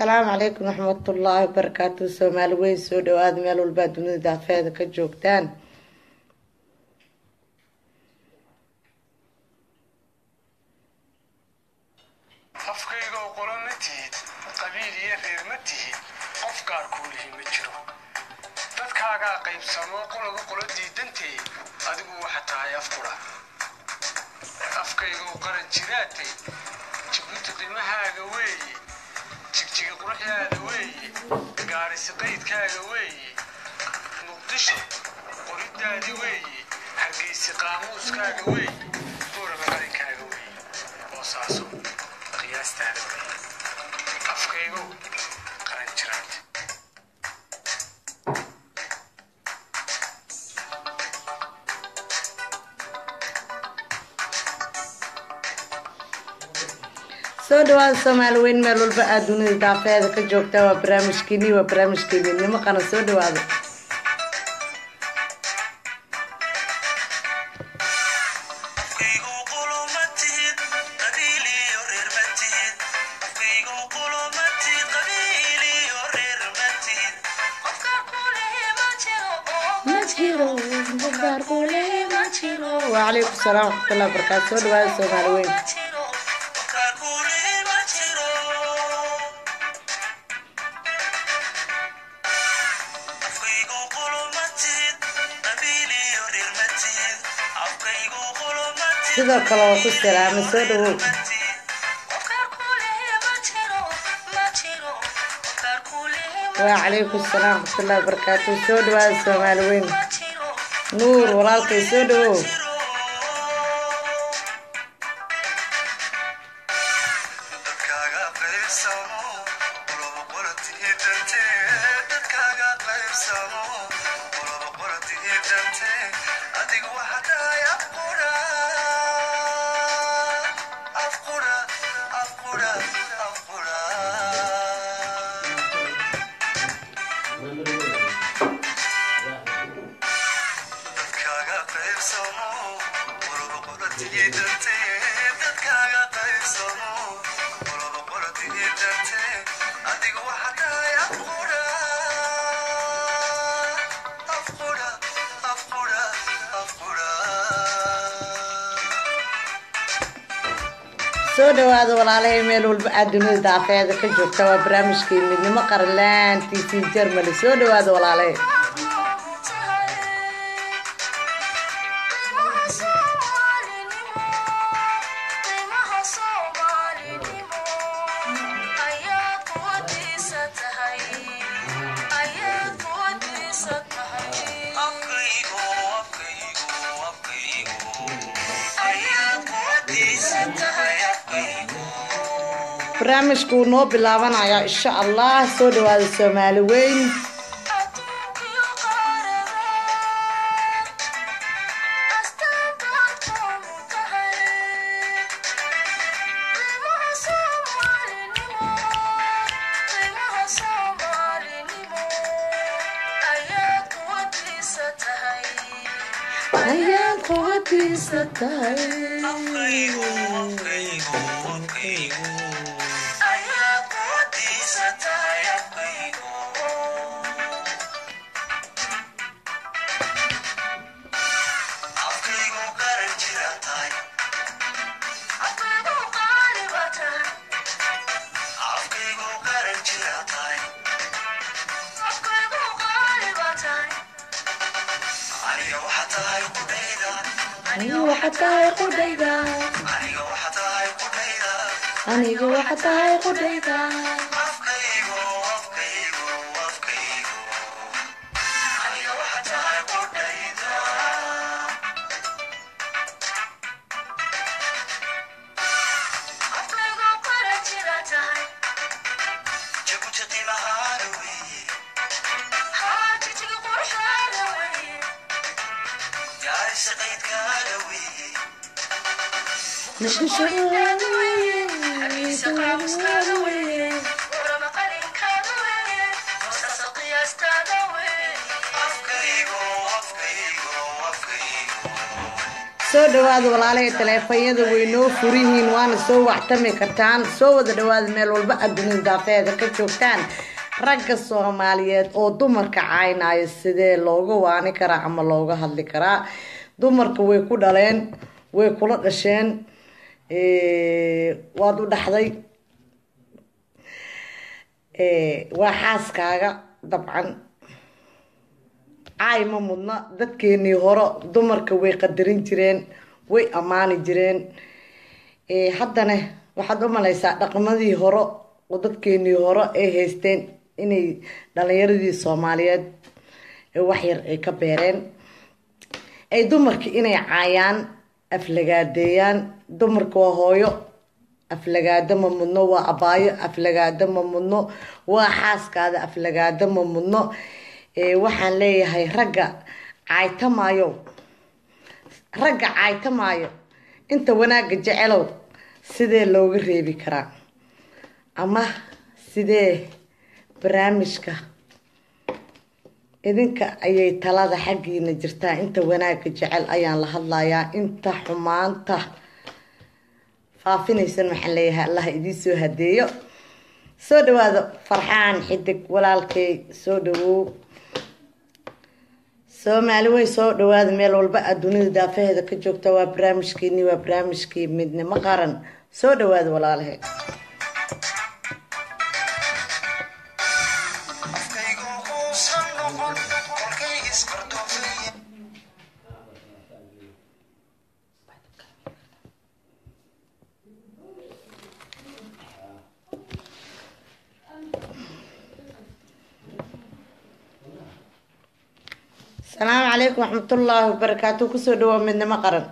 asalaamu calaykum raxmatullaahi wabarakaatu soomaali weyn soo dhawaada meel walbaa dunida daafeeda ka joogtaan afkaygoo qolo ma tihid qabiil iyo reer ma tihid qof gaar kuu lihi ma jiro dadkaagaa qaybsamoo qoloba qolo diidantee adigu waxa tahay afkura afkaygoo qaran jiraatay jibuuti qimahaaga weeye jigjiga quruxdaada weeye gaarisi qaydkaaga weeye muqdisho qoridaadi weeye hargeysi qaamuuskaaga weeye buuraba qarinkaaga weeye boosaaso qiyaastaada weeye afkaygow qaran jiraate soo dhawaada soomaali weyn meel walba aad dunida daafeeda ka joogtaan waa barnaamijkiini waa barnaamijkii midnimo qaran soo dhawaada wacalaykum salaam waraxmatullahi wabarakaatu soo dhawaada soomaali weyn sidoo kale waa ku salaamay soo dhawow wacalaykum salaam waraxmatullahi wabarakaatu soo dhawaada soomaali weyn nuur walaalkay soo dhawow soo dhawaada walaalahay meel walba aad dunida daafeeda ka joogta waa barnaamijkii midnimo qarlaantiisii jermali soo dhawaada walaalahay barnaamijku wuu noo bilaabanayaa insha allah soo dhawaada soomaali weyn ayaad quwadiisa tahay aniga waxa tahay qudhayda aniga waxa tahay qudhayda soo dhawaada walaalahay taleefanyada way noo furihiin waana soo waxtami kartaan soo wada dhawaada meel walba adduunyada daafeeda ka joogtaan ragga soomaaliyeed oo dumarka caynaayo sidee looga waani karaa ama looga hadli karaa dumarka way ku dhaleen way kula dhasheen waad u dhaxday waa xaaskaaga dabcan caay ma mudna dadkeenii hore dumarka way qadarin jireen way ammaani jireen haddana waxaad u malaysaa dhaqmadii hore oo dadkeenii hore ay haysteen inay dhalinyaradii soomaaliyeed waxyar ay ka beereen ay dumarka inay caayaan aflagaadeeyaan dumarka waa hooyo aflagaado ma mudno waa abaayo aflagaado ma mudno waa xaaskaada aflagaado ma mudno waxaan leeyahay ragga caaytamaayo ragga caaytamaayo inta wanaagga jecelow sidee looga reebi karaa ama sidee barnaamijka idinka ayay talada xaggiina jirtaa inta wanaagga jecel ayaan la hadlayaa inta xumaanta faafinaysan waxaan leeyahay allah idiin soo hadeeyo soo dhawaado farxaan xidig walaalkay soo dhawow soomaali way soo dhawaada meel walba aad dunida daafaheeda ka joogta waa barnaamijkiini waa barnaamijkii midnimo qaran soo dhawaada walaalahe asalaamu calaykum waxmatullaahi wabarakaatu kusoo dhawaa midnimo qaran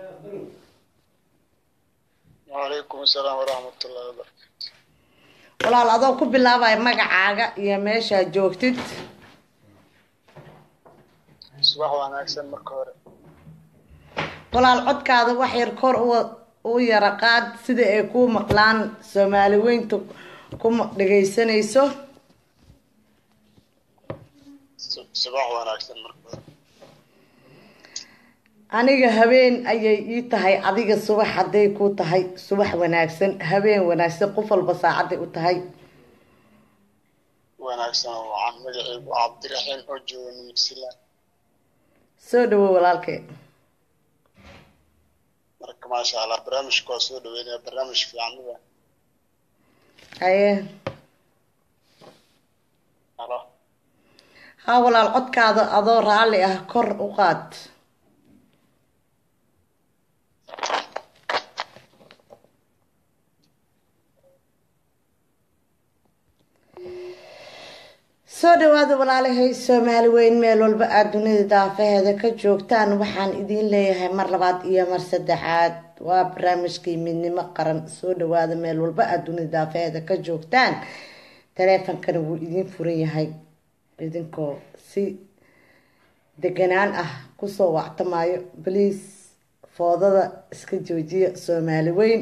wacalaykum asalaam waraxmatullahi wabarakatu walaal adoo ku bilaabaya magacaaga iyo meeshaa joogtid subax wanaagsan marka hore walaal codkaada wax yar kor u yara qaad sida ay kuu maqlaan soomaali weynta ku dhagaysanayso subax wanaagsan marka hore aniga habeen ayay ii tahay adiga subax hadday ku tahay subax wanaagsan habeen wanaagsan qof walba saacaday u tahay wanaagsan waxaan magacaygu cabdiraxiin oo jooga new zealand soo dhawow walaalkee marka maasha allah barnaamijka waa soo dhaweynaya barnaamij fiican mida haye halo haa walaal codkaada adoo raalli ah kor u qaad soo dhawaada walaalahay soomaali weyn meel walba aada dunida daafaheeda ka joogtaan waxaan idiin leeyahay mar labaad iyo mar saddexaad waa barnaamijkii midnimo qaran soo dhawaada meel walba aada dunida daafaheeda ka joogtaan taleefonkana wuu idiin furan yahay idinkoo si deganaan ah kusoo wactamaayo baliis foodada iska joojiya soomaali weyn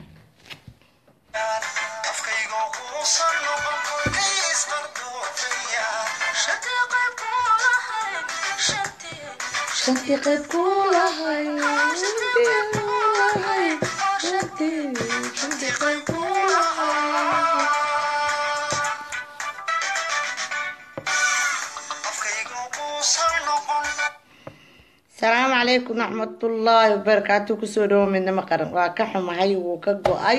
shantii qayb ku lahay shantii qayb ku lahay asalaamu calaykum raxmatullaahi wabarakaatu kusoo dhawo midnimo qaran waa ka xumahay wuu ka go-ay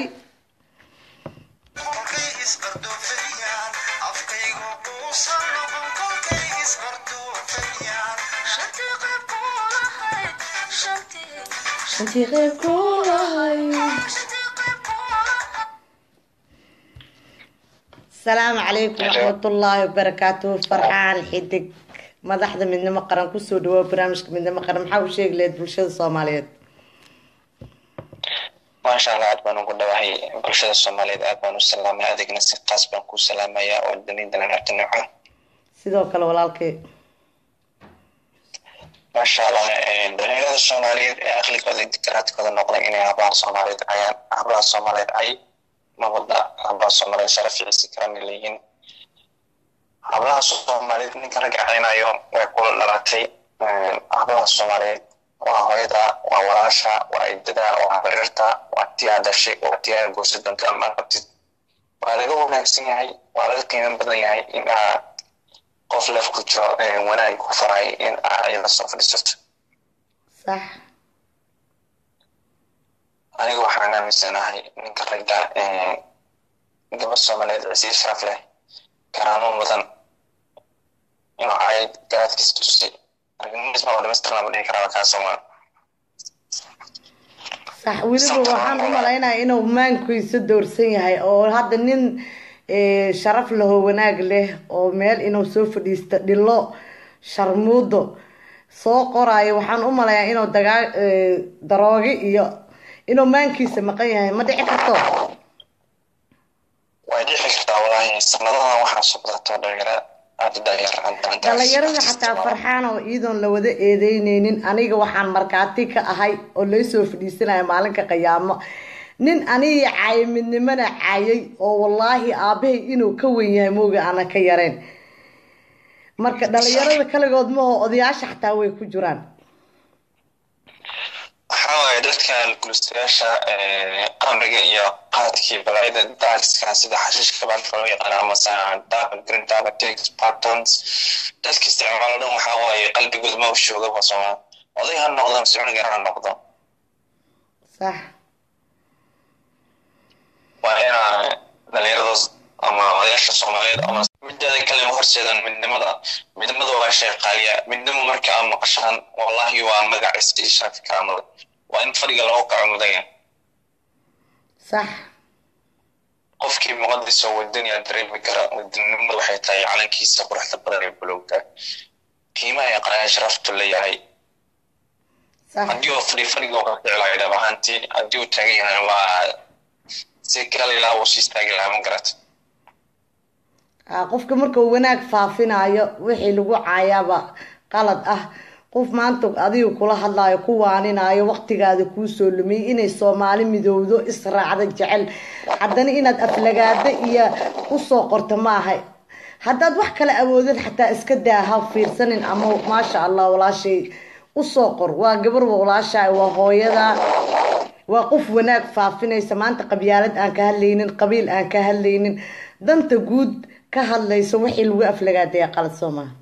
shantii qayb ku lahay asalaamu calaykum raxmatullaahi wabarakaatu farxaan xidig madaxda midnimo qaran kusoo dhawaa barnaamijka midnimo qaran maxaa u sheegi lahayd bulshada soomaaliyeed maasha allah aad baan ugu dhawahay bulshada soomaaliyeed aad baan u salaamay adigna si kaas baan kuu salaamaya oo dunidana rabta nooco sidoo kale walaalkay maasha allah dhalinyarada soomaaliyeed ee aqligooda dikaraadkooda noqday inay hablaha soomaaliyeed ayaan hablaha soomaaliyeed ay mawada hablaha soomaaliyeed sharaficiisi karana leeyihiin hablaha soomaaliyeed ninka ragga caynayo way kula dhalatay hablaha soomaaliyeed waa hooyada waa walaasha waa idada waa barirta waa tiyaa dhashay waa tiyaa goosa doonta ama qabtid waa laga wanaagsan yahay waa laga qiimo badan yahay in aa qof lef ku jiro wanaag ku faray in aa iyada soo fadhiisato sax aniga waxaan aaminsanahay ninka ragga gabad soomaaliyeed cisiir sharaf leh karaamo mudan inuu caayad garaadkiisa tusay argagixisma oo dhamaystir lama dhihi karaa kaa soomaa sax weliba waxaan u malaynaya inuu maankiisa doorsan yahay oo hadda nin sharaf lahoo wanaag leh oo meel inuu soo fadhiisto dhilo sharmuudo soo qoraayo waxaan u malayaa inuu dagaa daroogi iyo inuu maankiisa maqan yahay ma dhici karto way dhici kartaa walaahi sanadadan waxaa soo badato dhalinyaro aada u daayar dhalinyarada xataa farxaan oo iyadoon la wada eedeyneynin aniga waxaan markaati ka ahay oo laysoo fadhiisanaya maalinka qiyaamo nin anigii caayay midnimana caayay oo wallaahi aabahay inuu ka wen yahay mooga aana ka yareen marka dhalinyarada kaligood maho odayaasha xataa way ku jiraan waxaa waaye dadka gulustayaasha qamriga iyo qaadkii balaayada daagska sida xashiishka baadka loo yaqaan amase green diabetics patons dadka isticmaalo dhan waxaa waaye qalbigood ma ushooga basoma oday ha noqdo mise cunugan ha noqdo sax waa inaa dhalinyaradaas ama odayaasha soomaaliyeed ama mideeda kale ma horseedaan midnimada midnimada waa shay qaaliya midnimo marka aa maqashaan wallahi waa magaciisa iyo sharafi karaamada waa in fadhiga lagu kaco mudanya sax qofkii muqadis oo wadaniya dareemi kara wadanimada waxay tahay calankiisa quruxda badan ee bulowga qiimaha ee qaraaya sharaftu leeyahay sax haddii oo fadhi fadhiga oo ka ficilaayo dhab ahaantii haddii uu taagan yahay waa si kala ilaa uu siis taagi lahaa ma garata Ah, qofka markuu wanaag faafinayo wixii lagu caayaaba qalad ah qof maanta adiga kula hadlayo ku waaninayo waqtigaada kuu soo lumiyay inay soomaali midowdo israacda jecel haddana inaad aflagaada iyo usoo qorto maaha haddaad wax kale awoodin xataa iska daa ha fiirsanin ama maasha allah walaashay usoo qor waa gabar walaasha waa hooyada waa qof wanaag faafinaysa maanta qabyaalad aan ka hadlaynin qabiil aan ka hadlaynin danta guud ka hadlayso wixii lagu aflagaadaya qalad soo maha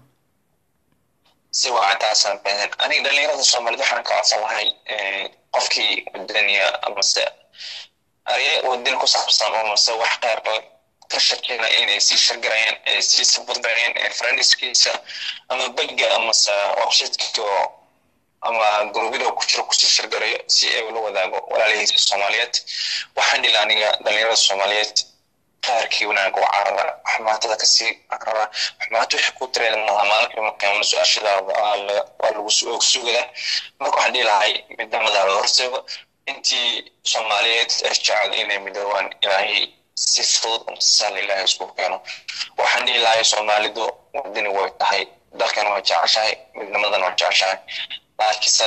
si waa taasaan baahan aniga dhalinyarada soomaaliyed waxaan ka codsan lahay qofkii wadaniya amase arye wadani ku saabsan amase wax qeyr ka shakina inay sii shargarayaan ee sii sabudgarayaan ee friendskiisa ama bagga amase websiteka ama gurubyada ku jiro kusii shargarayo si ay ula wadaago walaalihiisa soomaaliyeed waxaan dhila aniga dhalinyarada soomaaliyeed qaarkii wanaag u carara xumaatada kasii carara xumaato wixii ku tireen malaha maalinkii markaan su-aashadaada waa lagu og sugada marka waxaan dhihi lahay midnimada la horseego intii soomaaliyeed ee jecel inay midoobaan ilaahay si fudud sal ilaahay isku keeno waxaan dhihi lahay soomaalidu wadani way tahay dalkan waa jeceshahay midnimadan waa jeceshahay laakiinse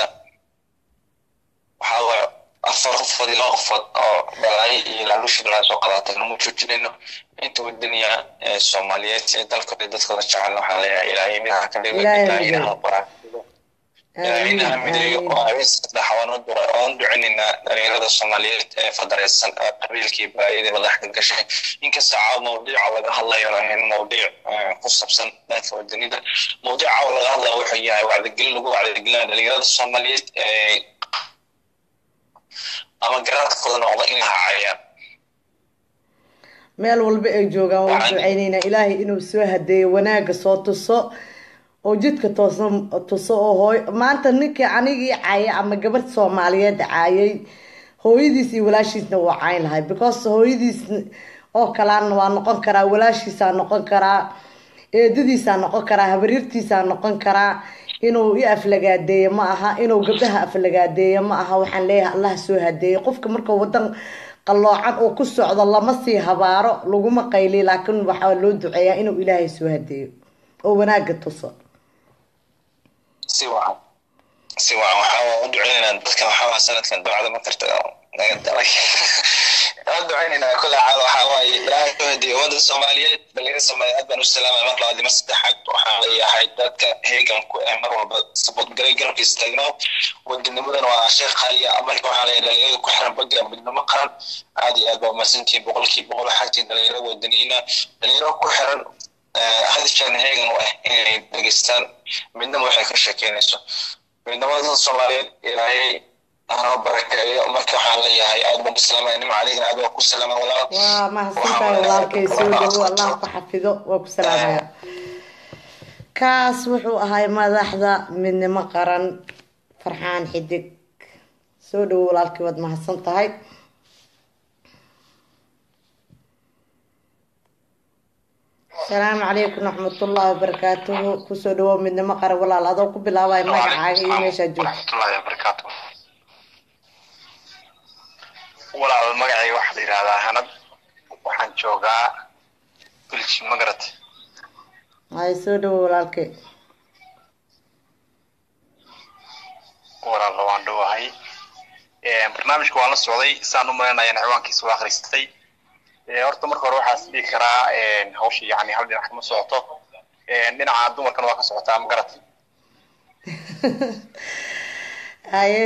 waxaa waaye afar qofood iyo laba qofood oo balaayo iyo laaluushi balaayo soo qadaatay nama joojinayno inta wadaniya ee soomaaliyeed ee dalkooda dadkooda jecel waxaan leeyahay ilaahay midaha ka dhigo Ilaahay ilaahayna mideeyo. ha qoraa ilaahayna ha mideeyo oo habeen saddex waan u dura waan ducinaynaa dhalinyarada soomaaliyeed ee fadareysan ee qabiilkii balaayadii madaxda gashay inkasta caawa mawduuca laga hadlayo ahayn mawduuc eh, ku sabsan dhanka wadanida mawduuca caawa laga hadlaya wuxuu yahay wacdigelin lagu wacdigelinaya dhalinyarada soomaaliyeed ee ama garaadkooda noqda inay hacayaan meel walba ay joogaan waan Waxaan- ducaynaynaa ilaahay inuu soo hadeeyo wanaaga soo tuso oo jidka toosa tuso oo hooy maanta ninkii anigii caayay ama gabadh soomaaliyeed caayay hooyadiis iyo walaashiisna waa cayn lahay because hooyadiis oo kalaana waa noqon karaa walaashiisaa noqon karaa eedadiisaa noqon karaa habaryartiisaa noqon karaa inuu i aflagaadeeyo ma aha inuu gabdhaha aflagaadeeyo ma aha waxaan leeyahay allah soo hadeeyo qofka marka wadan qalloocan oo ku socdo lama sii habaaro laguma qayliyo laakiin waxaa loo duceeyaa inuu ilaahay soo hadeeyo oo wanaaga tuso si wacan si wacan waxaa u duceynaynaa dadkan waxaa sanadkan ducada ma karta naga dalay aan ducaynaynaa kule xaal waxaa waaye ilaahay u hadiye ummadda soomaaliyeed dhalinyarada soomaaliyeed aad baan u salaamay mar labaad iyo mar saddexaad waxaan leeyahay dadka heeganku ee mar walba sabadgalay garabka istaagno wadanimadan waa sheekh qaaliya marka waxaan leeyahay dhalinyarada ku xiran bagga midnimo qaran aad iyo aad baa umahadsantihiin boqolkiiba boqol xagtiin dhalinyaro wadaniyiina dhalinyaro ku xiran hadishan heegan u ah inay dhegeystaan midnimo waxay ka sheekeynayso midnimada soomaaliyeed ilaahay anoo barakeeyo marka waxaan leeyahay aad baan ku salaamaya nim caligna aad baan ku salaama walaal waa mahadsantahay walaalkay soo dhawo allah ku xafido waa ku salaamaya kaas wuxuu ahay madaxda midnimo qaran farxaan xidig soo dhawo walaalkay waad mahadsan tahay asalaamu calaykum raxmatullaahi wabarakaatuhu kusoo dhawow midnimo qaran walaal adoo ku bilaabaya magacaaga iyo meeshaa joogta raxmatullaahi wabarakaatu walaal magacayga waxaa la yidhahdaa hanad waxaan joogaa bilji magarat hay soo dhawow walaalkay walaal waan dhowahay barnaamijka waan la socday saan u malaynayan ciwaankiisa waa akhristay horta marka hore waxaa is dhihi karaa hawsha yani hal dhinac kama socoto dhinaca dumarkan waa ka socotaa magarat haye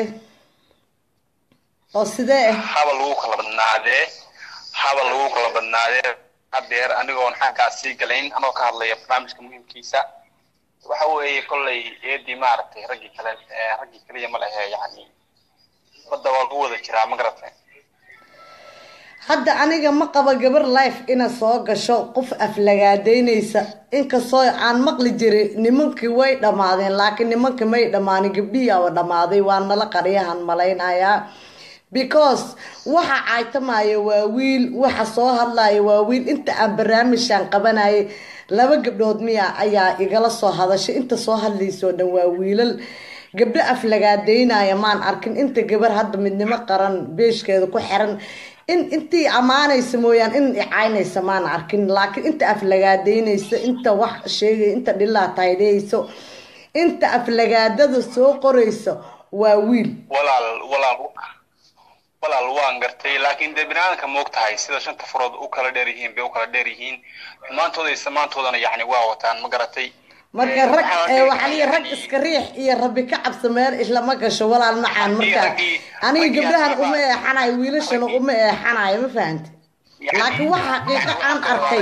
oo sidee haba lagu kala badnaadee haba lagu kala badnaadee hadeer anigoon xaggaa sii galayn anoo ka hadlaya barnaamijka muhiimkiisa waxa weeye kolley eedii maaragtay raggii kale raggii kaliya ma lehe yani badda waa lagu wada jiraa ma garatay hadda aniga ma qaba gabar life ina soo gasho qof aflagaadeynaysa inkastoo aan maqli jiray nimankii way dhammaadeen laakiin nimankii may dhammaanin gabdhihii aba dhammaaday waa nala qaryahan malaynayaa because waxa caytamaya waa wiil waxa soo hadlaya waa wiil inta aan barnaamijkan qabanayay laba gabdhood miya ayaa igala soo hadashay inta soo hadlaysoo dhan waa wiilal gabdho aflagaadeynaya maan arkin inta gabar hadda midnimo qaran beeshkeeda ku xiran in intii ammaanaysa mooyaan in icaynaysa maan arkin laakiin inta aflagaadeynaysa inta wax sheegay inta dhilaa taydeyso inta aflagaadada soo qoraysa waa wiil walaal walaal walaal waan gartay laakiin dee binaadamka moog tahay sida shanta farood u kala dheer yihiin bay u kala dheer yihiin xumaantooda iyo samaantoodana yacni waa wataan ma garatay marka rag waxaa liya rag iska riix iyo rabbi ka cabsa meel islama gasho walaal macaan marka aniga gabdhahan uma eexanayo wiilashana uma eexanayo ma fahante laakiin wax xaqiiqo aan arkay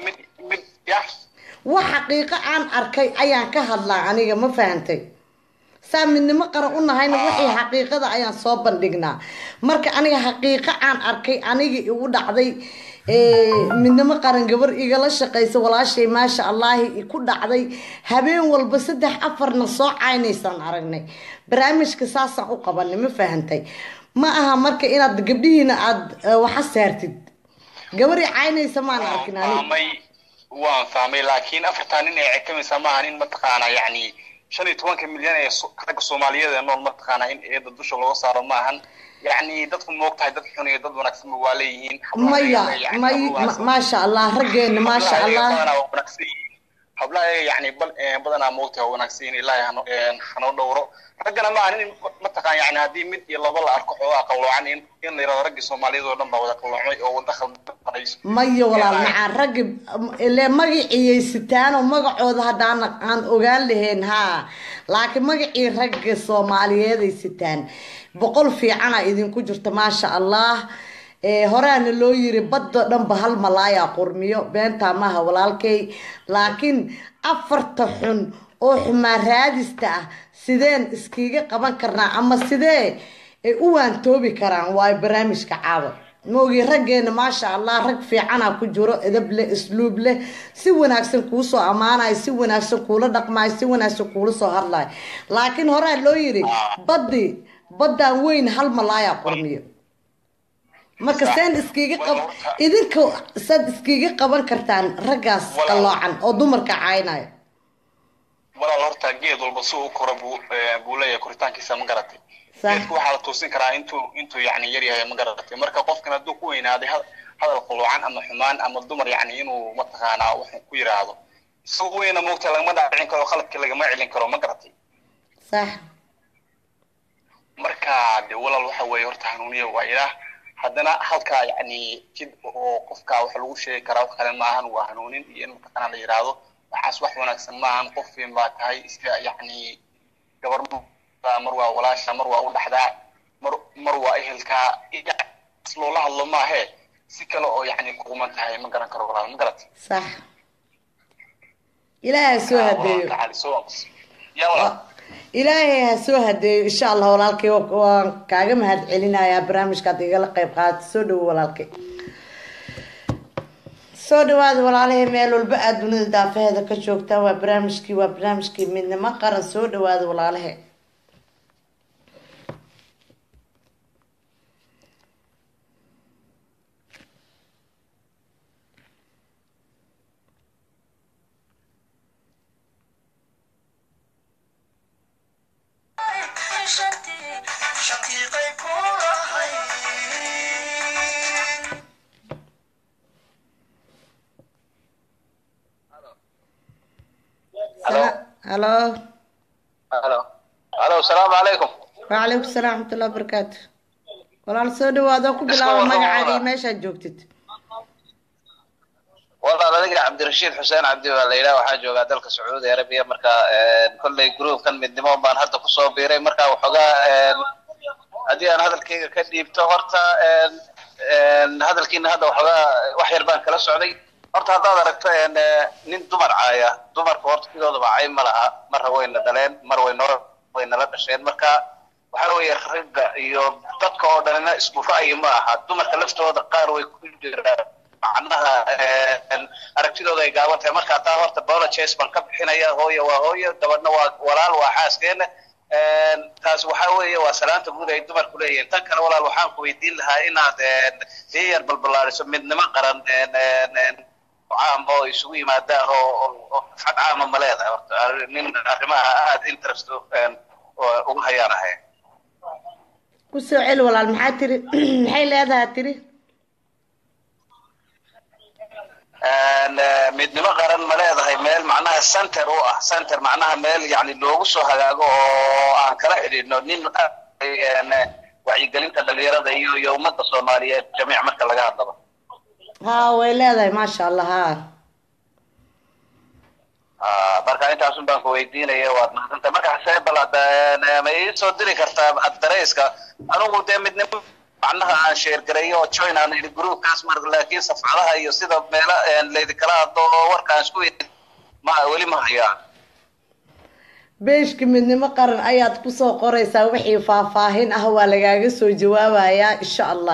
wax xaqiiqo aan arkay ayaan ka hadlaa aniga ma fahantay saa midnimo qaran u nahayna wixii xaqiiqada ayaan soo bandhignaa marka aniga xaqiiqo aan arkay aniga igu dhacday midnimo qaran gabar igala shaqaysa walaashay maasha allaahi ku dhacday habeen walba saddex afarna soo caynaysaan aragnay barnaamijka saasaan u qabanay ma fahantay ma aha marka inaad gabdhihiina aada waxa saartid gabari caynaysa maan arkin ani waan fahmay laakiin afartaa nin ay cekamaysaa maaha nin mataqaanaa yacni shan iyo tobanka milyan ee ragga soomaaliyeed ee nool mataqaanaa in eeda dusha looga saaro maahan yacni dadku moog tahay dad xun iyo dad wanaagsanba waa leeyihiin maya may maasha allah raggeena maasha allah hablaha yani badanaa moogtahay waa wanaagsan yihin ilaahay hanoo dhowro raggana maaha nin mataqaan yani haddii mid iyo laba la arko xoogaa qalloocan in in la yirahdo raggii soomaaliyeed oo dhan baa wada qalloocmay oo wada khaldanayso maya walaal macaan raggi ile magaciyay sitaanoo magacooda haddaan aan ogaan lahayn haa laakiin magacii ragga soomaaliyeed ay sitaan boqol fiicana idinku jirta maasha allah horaana loo yiri baddo dhanba hal malaaya qurmiyo beentaa maaha walaalkay laakiin afarta xun oo xumaan raadista ah sideen iskiga qaban karnaa ama sidee ay u waantoobi karaan waayo barnaamijka caawa maogi raggeena maasha allah rag fiicana ku jiro edab leh isluub leh si wanaagsan kuu soo ammaanayo si wanaagsan kuula dhaqmayo si wanaagsan kuula soo hadlayo laakiin horaa loo yiri baddi baddaan weyn hal malaaya qurmiyo marka seen iskiga qab idinka saad iskiga qaban kartaan raggaas qalloocan oo dumarka caynaya walaal horta geed walba si uu koro buu buu leeyahay koritaankiisa ma garatay geedku waxaa la toosin karaa intuu intuu yacni yar yahay ma garatay marka qofkan hadduu ku weynaaday hadal qalloocan ama xumaan ama dumar yacni inuu mataqaanaa wax ku yiraahdo isagoo weyna moogta lagama dhaacin karo khaladka lagama celin karo ma garatay sax marka de walaal waxa weeye horta hanuuniya waa ilaah haddana halkaa yacni jid oo qofka wax lagu sheegi karaa wax kale maahan waa hanuunin iyo in mataqaana la yidhaahdo waxaas wax wanaagsan maahan qof fiin baa tahay iska yacni gabar mar waa walaasha mar waa u dhaxdaa mar mar waa ehelkaa loola hadlo maahe si kale oo yacni kuquman tahay ma garan karo walaal ma garat sax ilaahay ha soo hadeeyo yaa walaal ilaahay ha soo hadeeyo insha allah walaalkay waan kaaga mahad celinayaa barnaamijkaad igala qayb qaadata soo dhawo walaalkay soo dhawaada walaalahay meel walba aada dunida daafaheeda ka joogtaan waa barnaamijkii waa barnaamijkii midnimo qaran soo dhawaada walaalahay halo halo halo asalaamu calaykum wacalaykum salaam raxmatullah barakaatu walaal soo dhawaadoo ku bilaaba magacaaga iyo meeshaad joogtid walaal adiga cabdirashiid xuseen cabdi baa la yidhaha waxaan joogaa dalka sacuudi arabiya marka kolley groupkan midnimo baan hadda kusoo biiray marka waxoogaa haddii aan hadalkayga ka dhiibto horta hadalkiina hadda waxoogaa wax yar baan kala socday horta haddaad aragto nin dumar caaya dumarka horta sidoodaba cay ma laha marra wayna dhaleen mar waynoo waynala dhasheen marka waxa weeye ragga iyo dadka oo dhanina isku ra'yi ma aha dumarka laftooda qaar way ku jiraan macnaha aragtidooda ay gaaban tahay marka taa horta bologes baan ka bixinaya hooyo waa hooyo gabadhna waa walaal waa xaaskeena taas waxa weeye waa salaanta guud ay dumarku leeyihiin tan kale walaal waxaan ku weydiin lahaa inaad sii yar balballaariso midnimo qaran caam oo isugu yimaadaan oo fad caama ma leedahay horta nin arrimaha aada interest ugu hayaan ahay ku soo celi walaal maxaa tiri maxay leedahay tiri midnimo qaran ma leedahay meel macnaha center u ah center macnaha meel yani loogu soo hagaago oo aan kala xidhiidhno nin wacyigelinta dhalinyarada iyo iyo ummadda soomaaliyeed jamiic marka laga hadlaba ha way leedahay maasha allah ha marka intaasun baan ku weydiinaya waad mahadsanta marka xasee bal ma ii soo diri kartaa addareyska anigu dee midnimo macnaha aan sheergareeyo oo join aan idhi groupkaas mar laakiin safcadaha iyo sida meelo laydinkala hadlo oo warkaan isku ma weli ma hayaa beeshka midnimo qaran ayaad kusoo qoraysaa wixii faahfaahin ah waa lagaaga soo jawaabayaa insha allah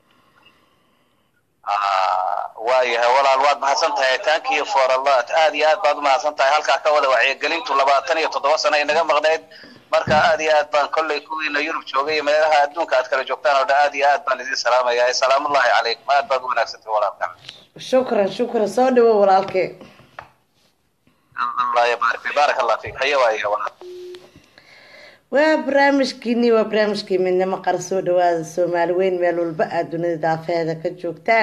waayahay walaal waad mahadsan tahay thank you for a lot aad iyo aad baad umahadsan tahay halkaa ka wada wacyigelintu labaatan iyo toddoba sano ay naga maqnayd marka aad iyo aad baan kolley kuwiina yurub joogay iyo meelaha adduunka aad kala joogtaan oo dhan aad iyo aad baan idin salaamaya salaamullahi calaykum aad baad u wanaagsantahay walaalka shukran shukran soo dhawo walaalkee allah yabaarik fi baarak allah fiik haye waaye walaal waa barnaamijkiini waa barnaamijkii midnimo qar soo dhawaada soomaali weyn meel walba aada dunida daafeheeda ka joogtaan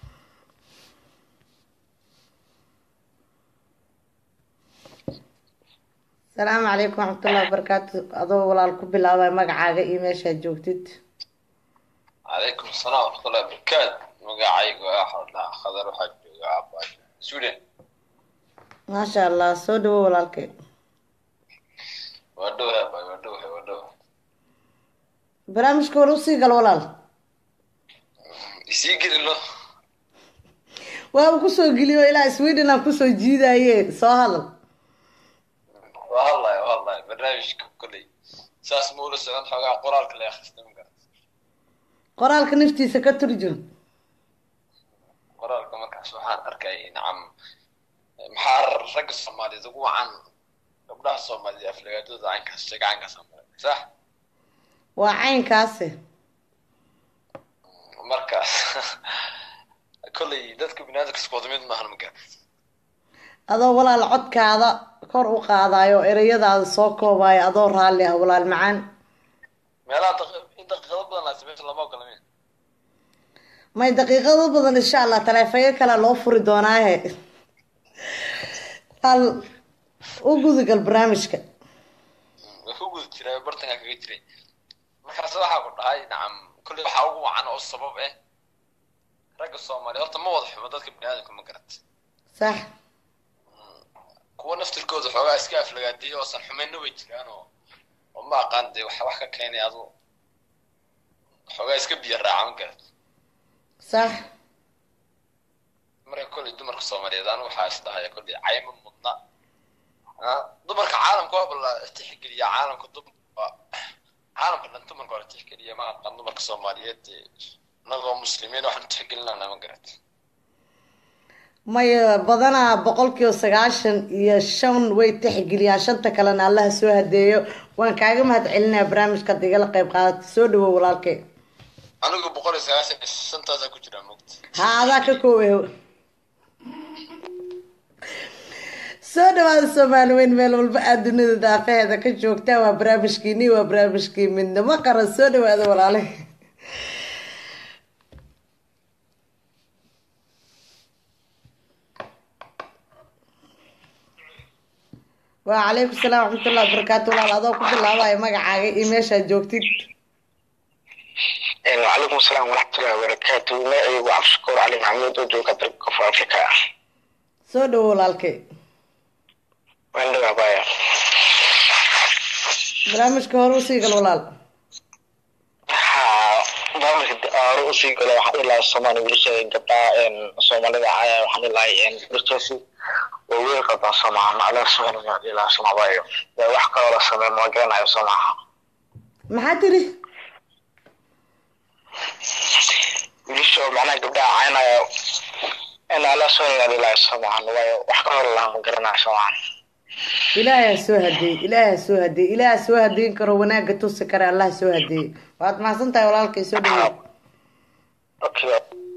asalaamu calaykum waraxmatullahi wabarakaatu adoo walaal ku bilaabay magacaaga iyo meeshaad joogtid calaykum asalaam waraxmatullahi wabarakaatu magacaygu ah xordhaa khadar waxaa jooga abaajo sweden maasha allah soo dhawo walaalkay waa dhowahay abaayo waa dhowahay waa dhowahay barnaamijka hore usii gal walaal isii gelino waaba kusoo geliyo ilaa sweden aan kusoo jiidaye soo hadal waa hadlaya waa hadlaya barnaamijka kolley saas ma ula socon xoogaa qoraalka la akhrista ma garat qoraalka naftiisa ka turjun qoraalka markaas waxaan arkay nacam maxaa ragga soomaaliyeed ugu wacan gabdhaha soomaaliyeed aflagaadooda caynkaas sheega caynkaas amare sax waa caynkaasi markaas kolley dadka binaadamka isku wada mid maahan ma garat adoo walaal codkaada kor u qaadayo ereyadaada soo koobayo adoo raalli ah walaal macaan meelaha daqi- in daqiiqado badan laasi meesha lama ogola min may daqiiqado badan insha allah taleefanyo kale loo furi doonaahe hal u gudagal barnaamijka way ku guda jiray bartankaa kaga jiray markaas waxaa ku dhahay nacam kolley waxaa ugu wacan oo sabab ah ragga soomaaliya horta ma wada xumo dadka bini aadamka ma garata sax kuwa naftirkooda xoogaa iska aflagaadiya oosan xumayna way jiraan oo oo ma aqaan dee waxa wax ka keenay adu xoogaa iska biyo raaca ma garata sax marka kolley dumarka soomaaliyeed anu waxaa isdhahaya kolley cayma mudna Ah, dumarka caalamka waa la tixgeliya caalamka dumarka caalamka dhan dumarka waa la tixgeliya ma aqaan dumarka soomaaliyeed dee inagoo muslimiin waxaan tixgelinana ma garata maya badanaa boqolkiiba sagaashan iyo shan way tixgeliyaan shanta kalena allaha soo hadeeyo waan kaaga mahad celinaya barnaamijkaad igala qayb qaadata soo dhawow walaalkay anigu boqol iyo sagaashan iyo shantaasaa ku jiraa mogta ha adaa ka koowaho soo dhawaada soomaali weyn meel walba aad dunida daaqaheeda ka joogtaa waa barnaamijkiini waa barnaamijkii midnimo qaran soo dhawaada walaale waa calaykum salaam waxmatullahi wabarakaatu walaal adoo ku bilaabaya magacaaga iyo meeshaad joogtid وعليكم السلام ورحمة الله وبركاته معي وعبد الشكور علي محمود وجوك درب كفر أفريقيا soo dhawow walaalkay وين بايا barnaamijka hore usii gal walaal ها barnaamijka ruusi galo waxaan ilaa Soomaali wiilasha gabdhaha een Soomaalida caaya waxaan ilaa een wiilashaasi oo wiil qabaa Soomaali macala Soomaali waxaan ilaa Soomaaliya yaa wax kale la sameeyo ma garanayo Soomaali maxaa tiri wiilasha oo macnaha gabdhaha caynaya in ala Soomaali ilaa Soomaali waayo wax kale la ma garanayo Soomaali ilaahay ha soo hadeey ilaahay ha soo hadeey ilaahay ha soo hadeyn karo wanaagga tusi kara allah ha soo hadeey waad mahadsan tahay walaalkay soo dhawow okay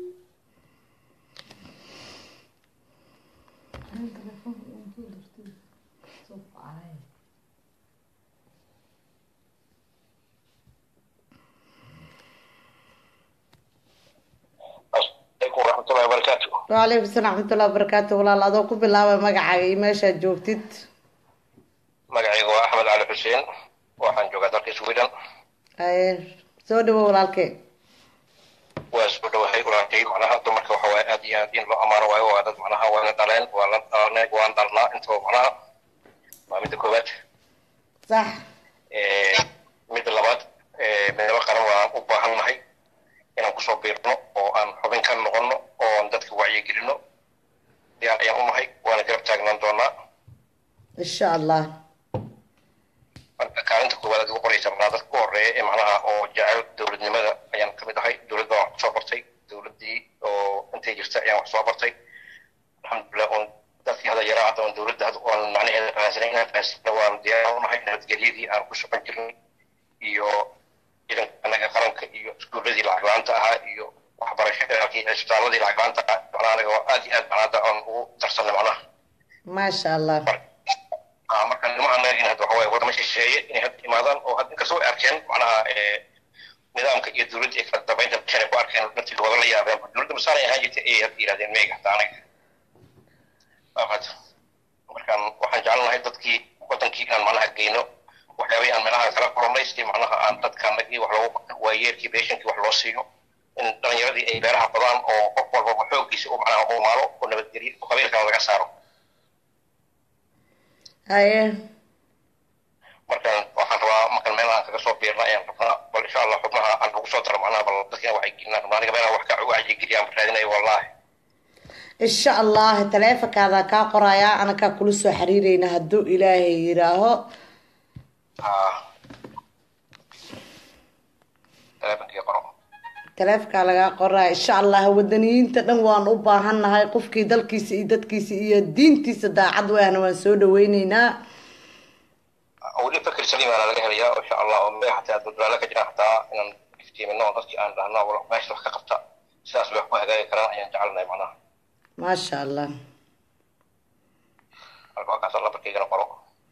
عليكم ورحمة الله وبركاته wacalaykum salaam waxmatullahi wabarakaatu walaal adoo ku bilaabay magacaaga iyo meeshaad joogtid magacaygu waa axmed cali xuseen waxaan joogaa dalka sweden Haye, soo dhawow walaalkay waa soo dhawahay walaalkay macnaha dumarka waxa waaye aad iyo aad in loo amaano waayo waa dad macnaha waana dhaleen waa la dhalanay waan dhalnaa intaba macnaha waa midda koowaad sax Eh, midda labaad eh, midnimo qaran waan u baahannahay inaan kusoo biirno oo aan xubin ka noqono oo aan dadka wacyigelino diyaar ayaan u nahay waana garab taagnaan doonaa insha allah marka kaalinta koowaad aad ugu qoraysa macnaha dadka ku horeeya ee macnaha oo jecel dowladnimada ayaan ka mid ahay dowlad baan wax kusoo bartay dowladdii oo intay jirta ayaan wax soo bartay alxamdulilah oon dadkii hada yaraa hadda oon dowladda hadda oon macnaheeda fahansanay inaan fahansana waan diyaar u nahay nabadgelyadii aan ku shaqan jirnay iyo ciidanka anaga qaranka iyo iskuuladii lacag la-aanta ahaa iyo waxbarashadii cisbitaaladii lacag la-aanta ahaa macnaha anaga waa aad iyo aad macnaha hadda aan ugu darsanay macnaha maasha allah Ah, marka nimaha in hadda waxa waaye wadamo shisheeye inay hadda imaadaan oo hadda inkastoo ay arkeen macnaha eh, nidaamka iyo dowladda ay kala dambeynta bishan ay ku arkeen naftiga wada la yaabeen dowladda masaanay ahaan jirtay ay hadda yidhahdeen meega hataa anaga Waafaad. markaan waxaan jecelnahay dadkii wadankii inaan macnaha geyno waxyaabay aan meelaha kala kulannay si macnaha aan dadkaanagii wax loogu waayeerkii beeshankii wax loo siiyo in dhalinyaradii ay beeraha badaan oo qof walbaba xooggiisa u macnaha u maalo oo nabadgelyo oo qabiilkana laga saaro haye markaan waxaan rabaa markaan meel aan kaga soo biirna ayaan rabnaa bal insha allah xubnaha aan lagu soo daro macnaha bal dadkina waxay gelinaan rabnaa aniga meelaha wax ka wacyigeliyaan raadinayo wallaahi insha allah taleefonkaada kaa qorayaa anakaa kula soo xiriireyna hadduu ilaahay yidhaaho haa teleefonkii qoro taleefonkaa lagaa qoraya insha allah wadaniyiinta dhan waan u baahannahay qofkii dalkiisa iyo dadkiisa iyo diintiisa daacad wayahna waan soo dhaweyneynaa weli fakir saliimaana laga helayaa oo insha allah oo meel xataa duldaala ka jira xataa inaan iftiimino oo dadkii aan dhahno wal meesha wax ka qabta sidaas bay wax ku hagaagi karaan ayaan jecelnahay macnaha maasha allah marka waa kaasoo lambarkaygana qoro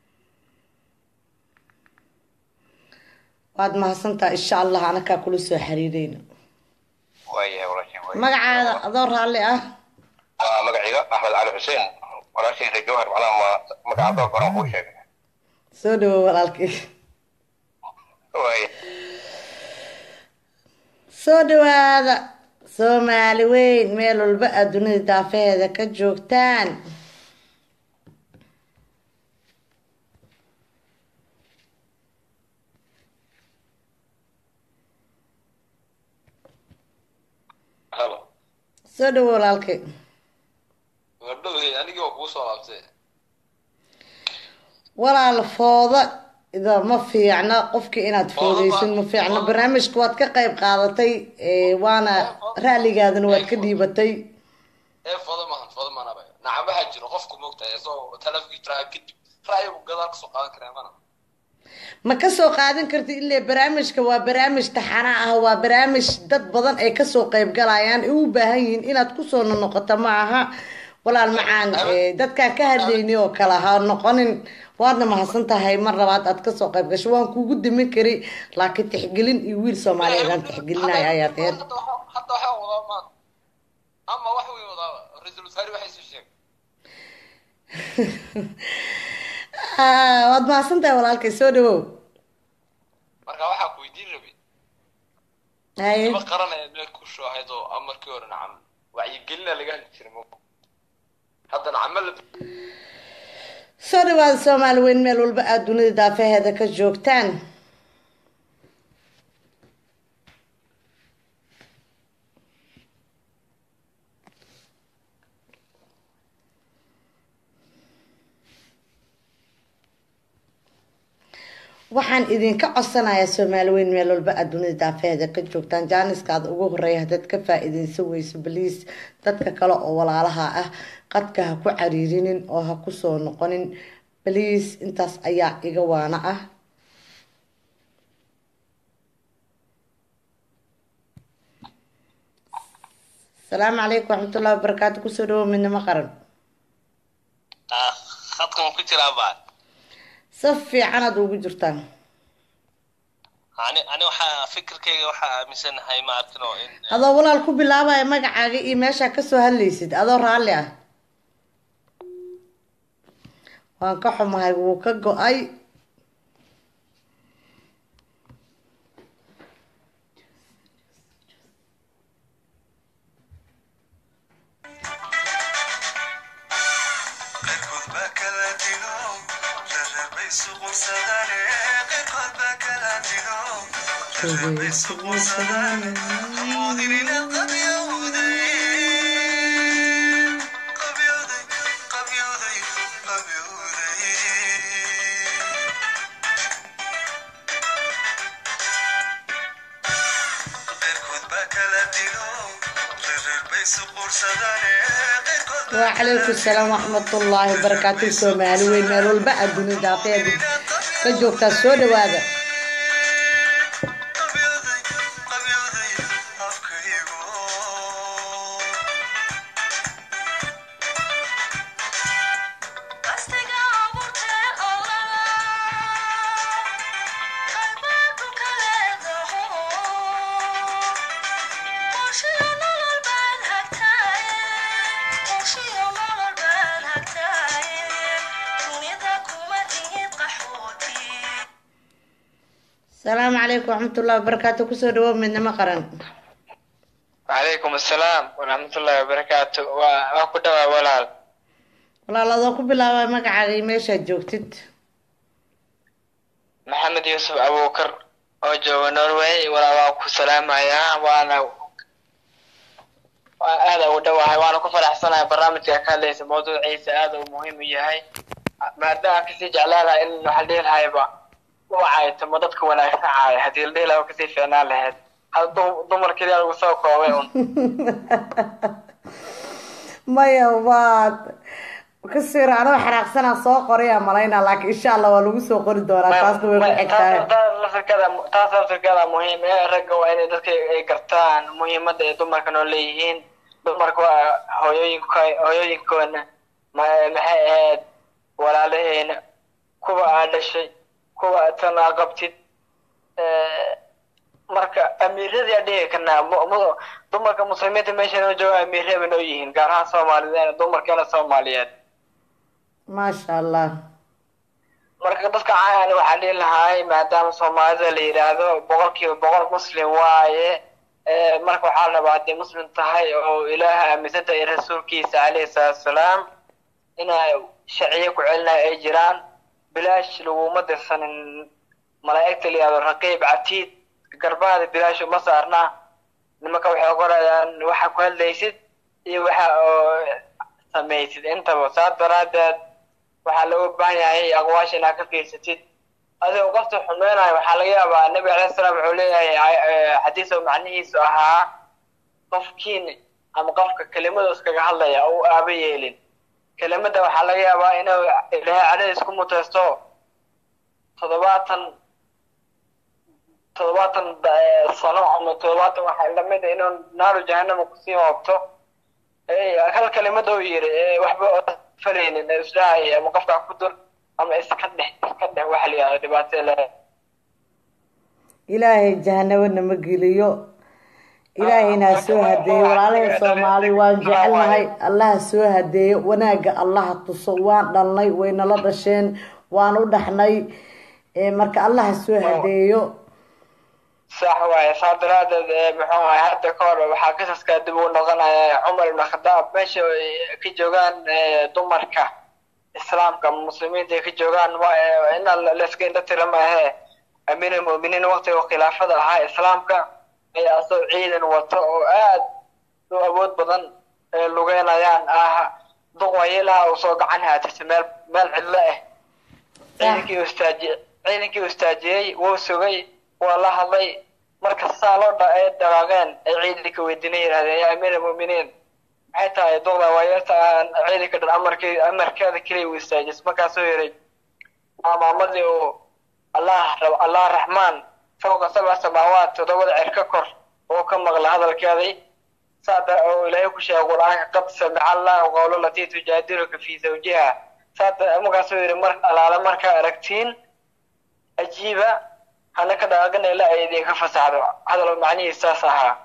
waad mahadsantaha insha allah anakaa kula soo xiriireyna waayahay walaashay waay magacaada adoo raalli ah waa magaciiga axmed cali xuseen walaashayda jawhar macnaha ma magacaadoo goran kuu sheegay soo dhawo walaalkay waaya soo dhawaada soomaali weyn meel walba aad dunida daafeheeda ka joogtaan halo soo dhawo walaalkay gabdhowey anigii waa kuu soo laabtay walaal fooda ida ma fiicna qofkii inaad foodeysin ma fiicna barnaamijka waad ka qayb qaadatay ee, waana ra'ligaadana waad ka dhiibatay ee foda maahan foda maanaba nacabaha jiro qofku moogtahay isagoo talafkii jiraa kadib ra'yigu gadaal kasoo qaadan karaa mana ma kasoo qaadan kartid ilaa barnaamijka waa barnaamij taxana ah waa barnaamij dad badan ay kasoo qayb galayaan ay u baahan yihiin inaad kusoo noqoto ma aha walaal macaan ee, dadkaan ka hadlaynay oo kale ha noqonin waadna mahadsan tahay mar labaad aad kasoo qayb gasho waan kugu dimin karay laakiin tixgelin iyo wiil soomaaliyeed aan tixgelinaya ayaa teed hadda waxa- hadda waxaa wadaa maan ama wax weyn wadaaba ra-iisul wasaare waxay soo sheegay Ah, waad mahadsan tahay walaalkay soo dhawow marka waxaa ku weydiin rabay haye ma qaranaya meel ku soo ahayd oo amarkii hore nacam wacyigelina laga hadli jiray mo hadda nacama la soo dhawaada soomaali weyn meel walba aad dunida daafaheeda ka joogtaan waxaan idinka codsanayaa soomaali weyn meel walba aad dunida daafaheeda ka joogtaan jaaniskaada ugu horeeya haddaad ka faa-iideysan weyso baliis dadka kale oo walaalaha ah qadka ha ku cariirinin oo ha kusoo noqonin baliis intaas ayaa iga waana ah asalaamu calaykum waraxmatullahi wabarakaatu kusoo dhawo midnimo qaran khadkan ku jiraa baa si fiicanaad ugu jirtaan ani ani waxaa fikirkayga waxaa aaminsanahay ma arkino in adoo walaal ku bilaabaya magacaaga iyo meeshaa kasoo hadlaysid adoo raalli ah waan ka xumahay wuu ka go-ay qayrkood baa kala dilo reereerbay suqursadaan qayrkood baa kala dilo reereerbay suqursadaan hamoodinina qabyowday qabyowday qabyowday qabyowday qayrkood baa kala dilo reereerbay suqursadaan qayrkood baa wacalaykum salaam waraxmatullaahi wabarakaatu soomaali weyn meel walba aad dunida daafeeda ka joogtaa soo dhawaada qabyowday qabyowday afkaygo qastiga abuurtee olala qalbaadu ka leedaho qorshiyo nolol baad hagtaaye qorshiyo nolol baad hagtaaye dunida kuma ihid qaxooti asalaamu calaykum waraxmatullaahi wabarakaatu kusoo dhawo midnimo qaran وعليكم السلام ورحمة الله وبركاته وأكو دوا ولال walaal adoo ku bilaabaya magacaaga iyo meeshaad joogtid محمد يوسف أبو بكر oo jooga Norway walaa waan ku salaamayaa waana waan aad ugu dhawahay waana ku faraxsanahay barnaamijka ka hadlaysa mawduuciisa aad uu muhiim u yahay maadaama kasii jeclaanahay in waxaa dhihi lahayba wacay tamo dadka wanaagsan caaya haddii la dhihi lahaa kasii fiicnaan lahayd hal dum- dumar keliya lagu soo koobay un maya waad kasii raacdo xanaaqsanaa soo qoraya malaynaa laakiin insha allah waa lagu soo qori doonaa taasna way ku xigtahay taas laftirkeeda muhiim ee ragga waa inay dadka ay gartaan muhiimadda ay dumarka noo leeyihiin dumarka waa hooyooyinka hooyooyinkoona ma- maxay ahayd walaalaheena kuwa aad dhashay kuwa aad sanaa qabtid Eh, marka amiiradii aan dhihi karnaa mu- mu- dumarka muslimiinta meesha noo jooga amiirre bay noo yihiin gaar ahaan soomaaliyeed dumarkeena soomaaliyeed maasha allah marka dadka caayan waxaa dhihi lahaay maadaama soomaalida la yidhaahdo boqolkiiba boqol muslim waaye Eh, marka waxaa la rabaa haddii muslim tahay oo ilaaha aaminsan tahay rasuulkiisa calayhi salaatu wasalaam inay sharciyo ku celinaya ay jiraan bilaash laguma dirsanin malaa'igta la yihahdo raqiib catiid garbaada bilaash uma saarnaa nimanka waxay qorayaan waxa ku hadlaysid iyo waxa oo samaysid intaba saas daraadeed waxaa looga baahan yahay aqwaasha inaad ka fiirsatid adigoo qofta xumeynayo waxaa laga yaabaa nabi alayhi salaam wuxuu leeyahay eh, xadiis oo macnihiisu ahaa qofkiin ama qofka kelimadu iskaga hadlaya oo u aaba yeelin kelimada waxaa laga yaabaa inuu ilaahay cadhadiis ku muteysto toddobaatan toddobaatan eh, sano ama toddobaatan waxaa lamid ah inuu naaru jahanama kusii hoobto Eh, hal kelimada uu yiri eh, waxba oo falaynin ee isdhahay ama qofkaa ku dur ama iska dhex iska dhex waxa la yihahdo dhibaato le ilaahay jahanabana ma geliyo ilaahayna ha soo hadeeyo walaalaha soomaali waan jecelnahay allaha soo hadeeyo wanaaga allaha tuso waan dhalnay waynala dhasheen waan u dhaxnay Eh, marka allaha soo hadeeyo sax waaye saa daraadeed ee muxuu ahay hadda ka hor waxaa qisaskaa dib ugu noqonaya cumar ibn khadaab meesha ay ka joogaan eh, dumarka islaamka ama muslimiinta ay ka joogaan ma- eh, in layska indha tira maahe amiir almu'miniin waqtiga khilaafada ahaa islaamka ayaa asoo ciidan wato oo aad u awood badan ee lugeynayaan ah duqwayilaha uu soo gacan haatisa meel meel cidlo ah ciidankii uu istaaji- ciidankii uu istaajiyey wuu sugay waa la hadlay marka saa loo dha ay dhaqaaqeen ay ciidanka weydiinay yidhahdeen yaa amiir almu'miniin maxay tahay duqda waayeerta aan ciidanka dhan amarkii amarkeeda keliya uu istaajis markaasuu yidhi waa maamadii uu allah rab allah raxmaan fawqa sabca samaawaat toddobada cer ka kor oo ka maqla hadalkeedii saada oo ilaahay ku sheegay qur-aanka qad samica allahu qawla latii tujaadiluka fi zawjiha saada markaasuu yidhi mar alaala markaa aragtiin ajiiba hana ka dhaqaaqina ilaa ay idinka fasaxdo hadal macnihiis saas ahaa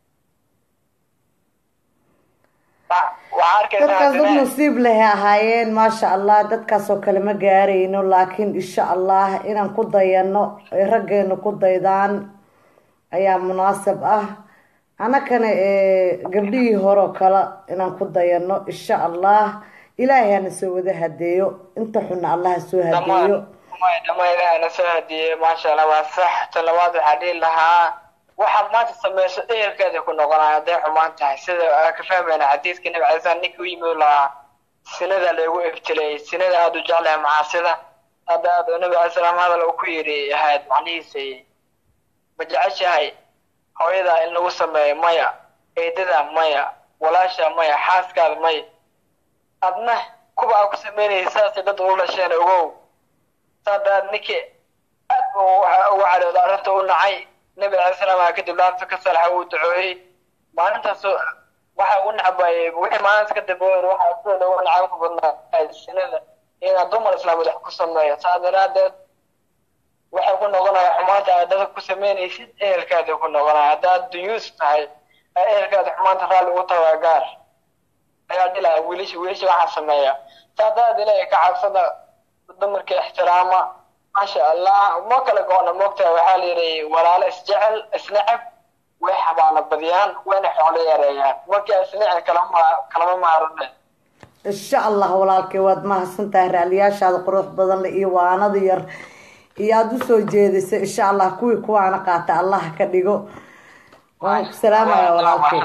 Wa- waxaa arkaysaa dadkaas dad haddana- nasiib leh ahaayeen maasha allah dadkaasoo kale ma gaarayno laakiin insha allah inaan ku dayano ay raggeena ku daydaan ayaa munaasab ah anakana ee gabdhihii hore oo kale inaan ku dayano insha allah ilaahay hana soo wada hadeeyo inta xunna allah ha soo hadeeyo May dhammaan ilaahana soo hadiyey maasha allah waa sax tan labaad waxaa dhihi lahaa waxaad maanta samayso ehelkeeda ku noqonaya hadday xumaan tahay sida aan ka fahmayna xadiiska nabi cali slam ninkii u yimid lahaa sinada lagu ibtilayay sinada aada u jeclahay macaasida hadda aad nabi cali salaam hadal uu ku yidhi ahayd macnihiisa ma jeceshahay hooyada in lagu sameeyo maya eedada maya walaasha maya xaaskaada maya adna kuba aa ku sameynaysa saasay dad ula dhasheen ogow saadaad ninkii aad buu waxa ugu cadhooda arrinta u nacay nabi cali salaam aa kadib laabta ka salaxa uu ducooyey maalintaas waxa ugu nacbayay wixii maalinta kadib oo yidhi waxa sida loogu nacay ku badnaa sinada inaa dumar islaameed wax ku sameeyo saa daraadeed waxay ku noqonaya xumaanta aad dadka ku sameynaysid ehelkaada ku noqonaya haddaad duyuus tahay ee ehelkaada xumaanta raalli ugu tagaa gaar ayaa dhilaa wiilasha wiilasha waxaa sameeya saa daraadeed ilaahay ka cabsada dumarka ixtiraama maasha allah ma kala go-na moogtahay waxaa la yidhi walaalo isjecel isneceb way xabaalo badiyaan wayna xoolo yareeyaan markii isnecel kalama kalama maarane insha allah walaalkay waad mahadsan tahay raaliyaashaada qurux badan leh iyo waanada yar iyo aada usoo jeedisay insha allah kuwii kuwaana qaata allah ka dhigo waan ku salaamaya walaalkay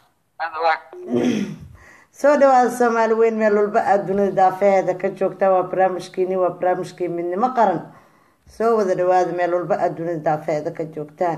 soo dhawaada soomaali weyn meel walba aada dunida daafeheeda ka joogta waa barnaamijkiini waa barnaamijkii midnimo qaran soo wada dhawaada meel walba aada dunida daafeheeda ka joogtaan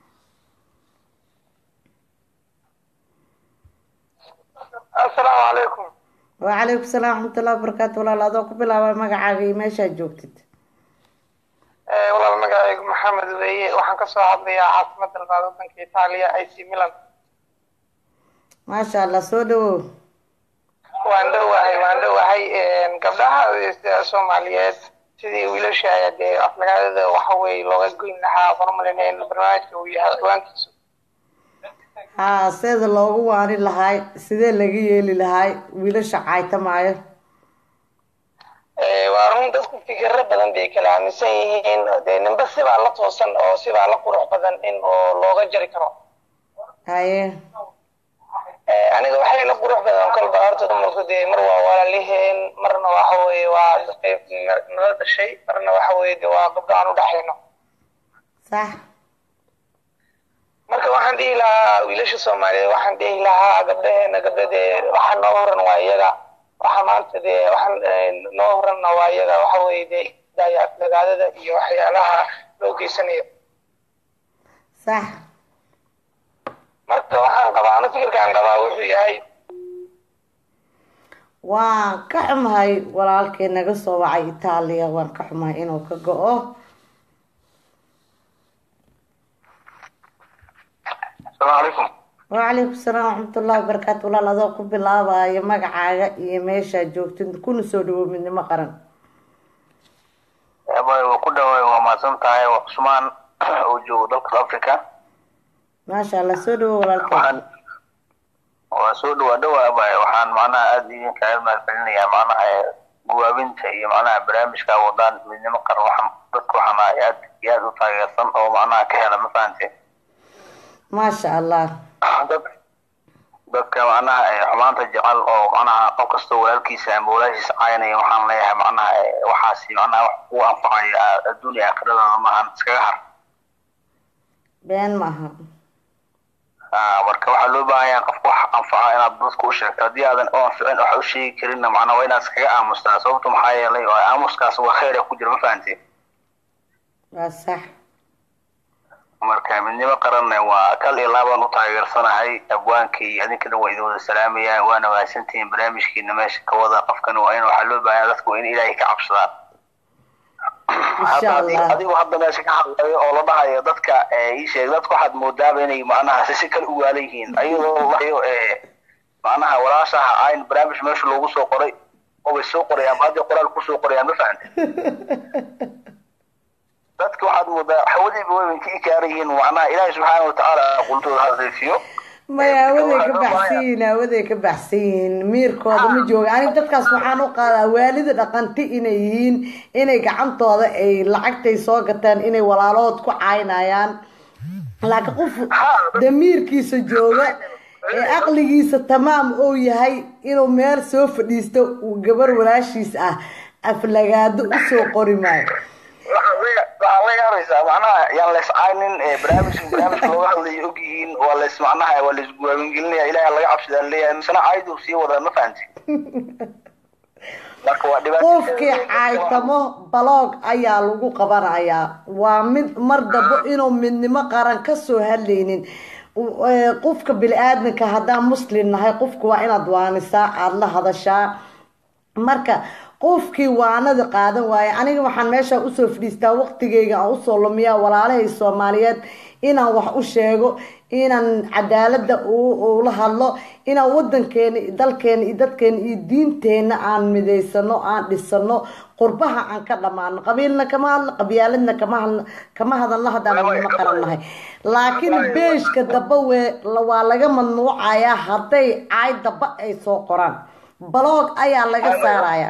asalaamu calaykum wacalaykum salaam waxmatullahi wabarakaatu walaal adoo ku bilaaba magacaaga iyo meeshaad joogtid walaal magacaygu maxamed weeye waxaan kasoo hadlayaa caasimada labaad wadanka itaaliya ac milan maasha allah soo dhawow waan dhowahay waan dhowahay gabdhaha soomaaliyeed sidii wiilasha dee aflagaadada waxa weye looga goyn lahaa hormalin in barnaamijka uu yahay ciwaankiisu haa seeda loogu waani lahaay sidee laga yeeli lahaay wiilasha caytamaayo waa run dadku fikiro badan bay kala aaminsan yihiin dee ninba sibaa la toosan oo sibaa la qurux badan in oo looga jari karo haye aniga waxay la qurux badan kolba horta dumarku dee mar waa walaaliheen marna waxa weeye waa dadkay nala dhashay marna waxa weeye de waa gabdho aan u dhaxayno sax marka waxaan dhihi lahaa wiilasha soomaaliyeed waxaan dhihi lahaa gabdhaheena gabdha dee waxa noo horan waa iyaga waxa maanta dee waxaan noo horanna waa iyaga waxa weeye dee daya dagaadada iyo waxyaalaha loo geysanayo sax marka waxaan qabaa ana fikirkaan qabaa wuxuu yahay waan ka xumahay walaalkay naga soo wacay itaaliya waan ka xumahay inuu ka go-o asalaamu calaykum wacalaykum salaam waxmatullahi wabarakaatu walaal adoo ku bilaabayo magacaaga iyo meeshaa joogtid kuna soo dhawow midnimo qaran abay waa ku dhawaay waa mahadsan tahay waa cusmaan oo joogo dalka africa maasha allah soo dhawow walaalkay waxaan waa soo dhawaa dhawaa abay waxaan macnaha aada idinkaga mahadcelinayaa macnaha guwaabinta iyo macnaha barnaamijka wadaan midnimo qaran waxaan dadka waxaan ahay aad iyo aad u taageersan oo macnaha ka hela ma fahante maasha allah dad dadka macnaha xumaanta jecel oo macnaha qof kastoo walaalkiisa ama walaashiisa caynaya waxaan leeyahay macnaha waxaasi macnaha wax ku anfacaya adduun iyo aakhiradaada maahan iskaga har been maaha marka waxaa loo baahan yahay qofka wax anfaca inaad dadka u sheegto haddii aadan u anficin wax u sheegi karinna macnaha waa inaad iskaga aamustaa sababto maxaa yeelay oo aamuskaas waa kheyr ku jira ma fahanteen waa sax marka midnimo qaranna waa kal iyo laabaan u taageersanahay abwaankii iyo adinkana waa idin wada salaamaya waana mahadsantihiin barnaamijkiina meesha ka wada qofkana waa in waxaa loo baahan dadku waa in ilaahay ka cabsadaan hadda adi- adigu hadda meesha ka hadlayo oo la dhahayo dadka ii sheeg dadka waxaad moodaaba inay macnaha si si kale u waalan yihiin ayadoo la dhahayo macnaha walaashaha ayn barnaamij meesha loogu soo qoray oo bay soo qorayaan hadda qoraal kusoo qorayaan ma fahante dadka waxaad moodaa hawadiiba way ka ikaaran yihiin macnaha ilaahay subxaana watacaala qultooda hadalfiyo maya awaday ka baxsan yihiin awaday ka baxsan yihiin miirkooda ma jooga aniga dadkaas waxaan u qaadaa waalida dhaqanti inay yihiin inay gacantooda ay lacagtay soo gataan inay walaalood ku caynayaan laakiin qof damiirkiisa jooga ee aqligiisa tamaam uu yahay inuu meel soo fadhiisto uu gabar walaashiis ah aflagaado usoo qori maayo waxaa la yaabaysaa macnaha yaan la iscaynin barnaamijka barnaamijka looga hadlayo og yihiin waa la is macnaha waa la isguwaamingelinaya ilaahay laga cabsidaa leeyahay misena caaydu sii wadaan ma fahanti marka waa dhibaato qofkii caaytamo baloog ayaa lagu qabanayaa waa mid mar dabo inuu midnimo qaran kasoo hadlaynin qofka bini-aadamka haddaan muslim nahay qofka waa inaad waanisaa aada la hadashaa marka qofkii waanada qaadan waaye aniga waxaan meesha usoo fadhiistaa waqtigeyga aan usoo lumiyaa walaalahay soomaaliyeed inaan wax u sheego inaan cadaalada ula hadlo inaan wadankeena dalkeena iyo dadkeena iyo diinteena aan midaysano aan dhisano qurbaha aan ka dhamaano qabiilna kama hadlo qabyaaladna kama hadlo kama hadalno haddaan midnimo qaran nahay laakiin beeshka daba we waa laga mamnuucayaa hadday caay daba ay soo qoraan baloog ayaa laga saarayaa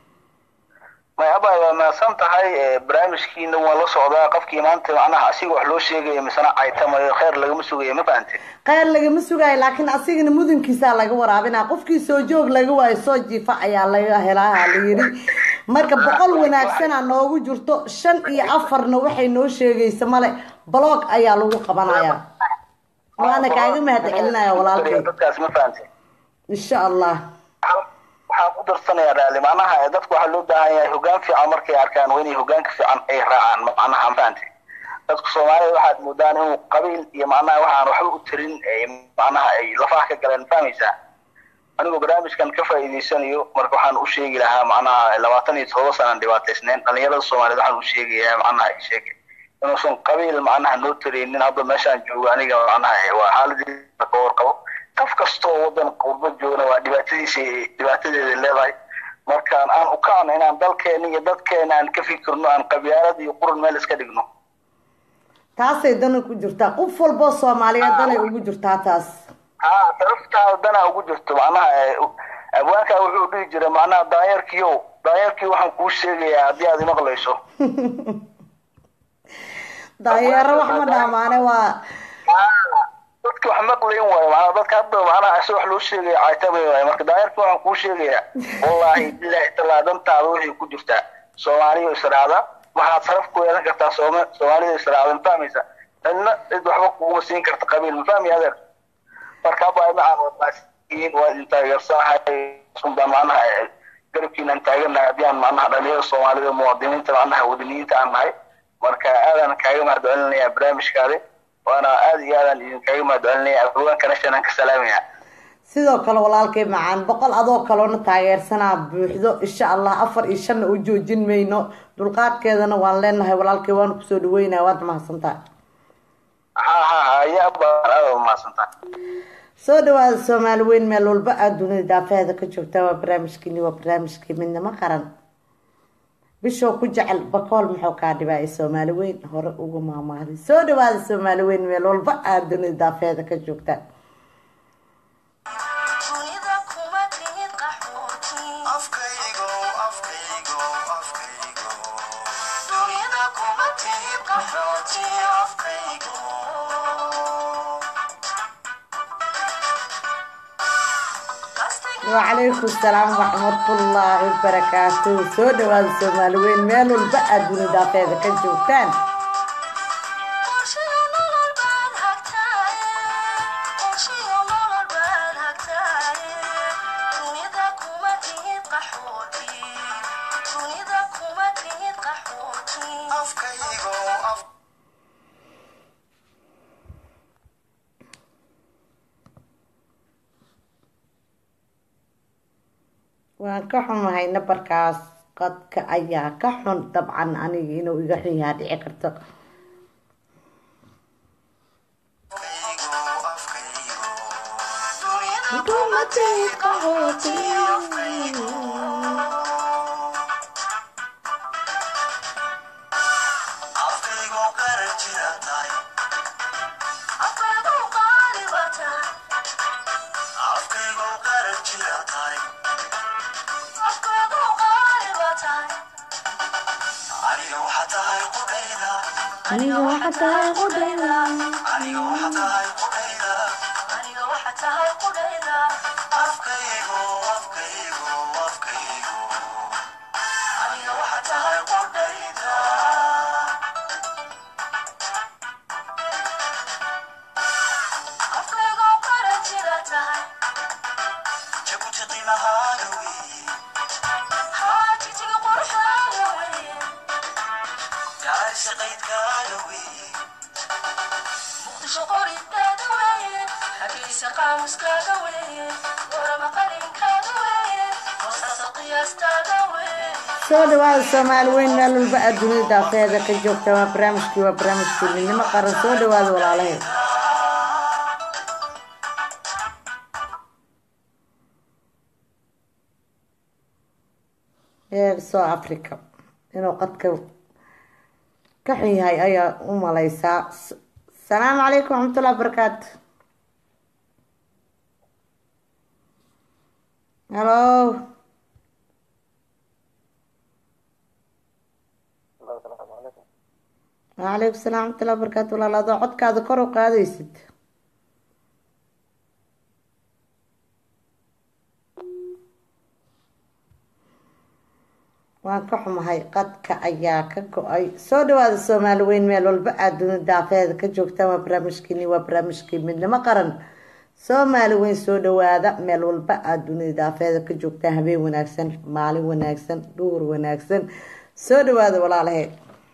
may abay waa mahadsan tahay barnaamijkiina waa la socdaa qofkii maanta macnaha asiga wax loo sheegayo misena caytamayo kheyr lagama sugayo ma fahante kheyr lagama sugayo laakiin asigana mudankiisaa laga waraabinaa qofkii soo joog laga waayo soo jiifa ayaa laga helaaha la yidhi marka boqol wanaagsana noogu jirto shan iyo afarna waxay noo sheegaysa male baloog ayaa lagu qabanaya waana kaaga mahad celinaya walaalkay dadkaas ma fahante insha allah waxaan ku darsanayaa raali macnaha dadku waxaa loo baahan yahay hogaan fiican markay arkaan waa inay hogaanka fiican ay raacaan macnaha ma fahante dadku soomaalida waxaad moodaan inuu qabiil iyo macnaha waxaan waxba u tarin macnaha ay lafaha ka galeen fahmaysaa anigoo barnaamijkan ka faa'iidaysanayo marka waxaan u sheegi lahaa macnaha labaatan iyo todoba sanaan dhibaataysneen dhalinyarada soomaaliyeed waxaan u sheegayaa macnaha sheeg inuusan qabiil macnaha noo taraynin hadda meeshaan joogo aniga macnaha waa xaaladii ka warqabo qof kastoo wadan qurbo joogna waa dhibaatadiisa dhibaatadeeda leedahay markaan aan u kacno inaan dalkeena iyo dadkeena aan ka fikirno aan qabyaalad iyo quran meel iska dhigno taasay dana ku jirtaa qof walboo soomaaliyeed danay ugu jirtaa taas ha daraftaada danaa ugu jirto macnaha abwaankaa wuxuu dhihi jiray macnaha daanyarkiyo daanyarkii waxaan kuu sheegayaa haddii aad imaqlayso daanyeero wax ma dhaamaane waa dadka wax maqlayn waayo macnaa dadka hadda macnaha si wax loo sheegaya caytabay waayo marka daayarka waxaan kuu sheegayaa wallaahi bilaahi talaa dantaada waxay ku jirtaa soomaaliya israacda waxaad saraf ku yeelan kartaa sooma soomaalida israacda ma fahmaysa cidna cid waxba kuguma siin karta qabiil ma fahmi adeer marka haba macaan wadaasiin waa idin taageersanahay sunbaa macnaha garabkiinaan taaganahay haddii aan macnaha dhalinyada soomaalida muwaadiniinta macnaha wadaniyiinta aan nahay marka aadaan kaaga mahadcelinayaa barnaamijkaadi waana aad iyo aadaan idinkaaga mahadcelinaya afhaweenkana shanaan ka salaamaya sidoo kale walaalkay macaan boqol adoo kaloona taageersanaa buuxdo insha allah afar iyo shanna u joojin mayno dulqaadkeedana waan leenahay walaalkay waanu kusoo dhaweynaya waad mahadsantahay ha ha ha yaa baan aada umahadsantahay soo dhawaada soomaali weyn meel walba aada dunida daafeheeda ka joogtaa waa barnaamijkiini waa barnaamijkii midnimo qaran bishoo ku jecel bakool muxuu kaa dhibaayay soomaali weyn hore uga maamaaday soo dhawaada soomaali weyn meel walba aada dunida daafeheeda ka joogtaa dunida kuma tihid qaxooti afkaygo afkaygo afkaygo dunida kuma tihid qaxooti afkaygo wacalaykum salaam waraxmatullaahi wabarakaatuhu soo dhawaada soomaali weyn meel walba aada dunida daafeheeda ka joogtaan qorshiyo nolol baad hagtaaye qorshiyo nolol baad hagtaaye dunida kuma tihid qaxooti dunida kuma tihid qaxooti afkaygo af waan ka xumahay nabarkaas qadka ayaa ka xun dabcan aniga inuu iga xun yahaa dhici karto dunida kuma tihid qaxooti afkaygo afkaygo qaran jira tahay afkaygu qaali baa tahay afkaygo qaran jira tahay afkaygu qaali baa tahay aniga waxaa tahay qudhayda aniga waxa tahay qudhayda aniga waxaa tahay qudhayda aniga waxa tahay qudhayda afkaygo afkaygo afkaygo aniga waxa tahay qudhayda afkaygu qaran jira tahay jabuti qiimahaaga weeye haajitiga quruxdaada weye jacayl qaydkaaga weeye muqdisho qoridaada weye xagiisa qaamuskaaga weye warama qalinkaaga weye hoostaasa qiyaastaada weye soo dhawaada soomaali weyn meel walba aada dunida daafeheeda ka joogta waa barnaamijkii waa barnaamijkii midnimo qaran soo dhawaada walaalaheed ee soo africa inuu qadka ka xun yahay ayaa u maleysaa S- salaamu calaykum waraxmatullahi wabarakaatu halo wacalaykum salaam waraxmatullahi wabarakaatu walaal adoo codkaada kor u qaadaysid waan ka xumahay qadka ayaa ka go-ay soo dhawaada soomaali weyn meel walba aada dunida daafeheeda ka joogtaan waa barnaamijkiini waa barnaamijkii midnimo qaran soomaali weyn soo dhawaada meel walba aada dunida daafeheeda ka joogtaan habeen wanaagsan maalin wanaagsan dhuur wanaagsan soo dhawaada walaalaheed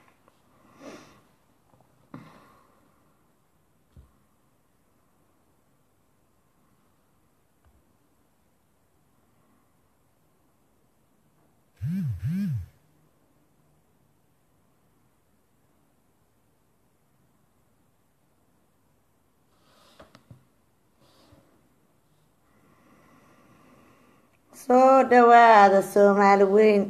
soo dhawaada soomaali weyn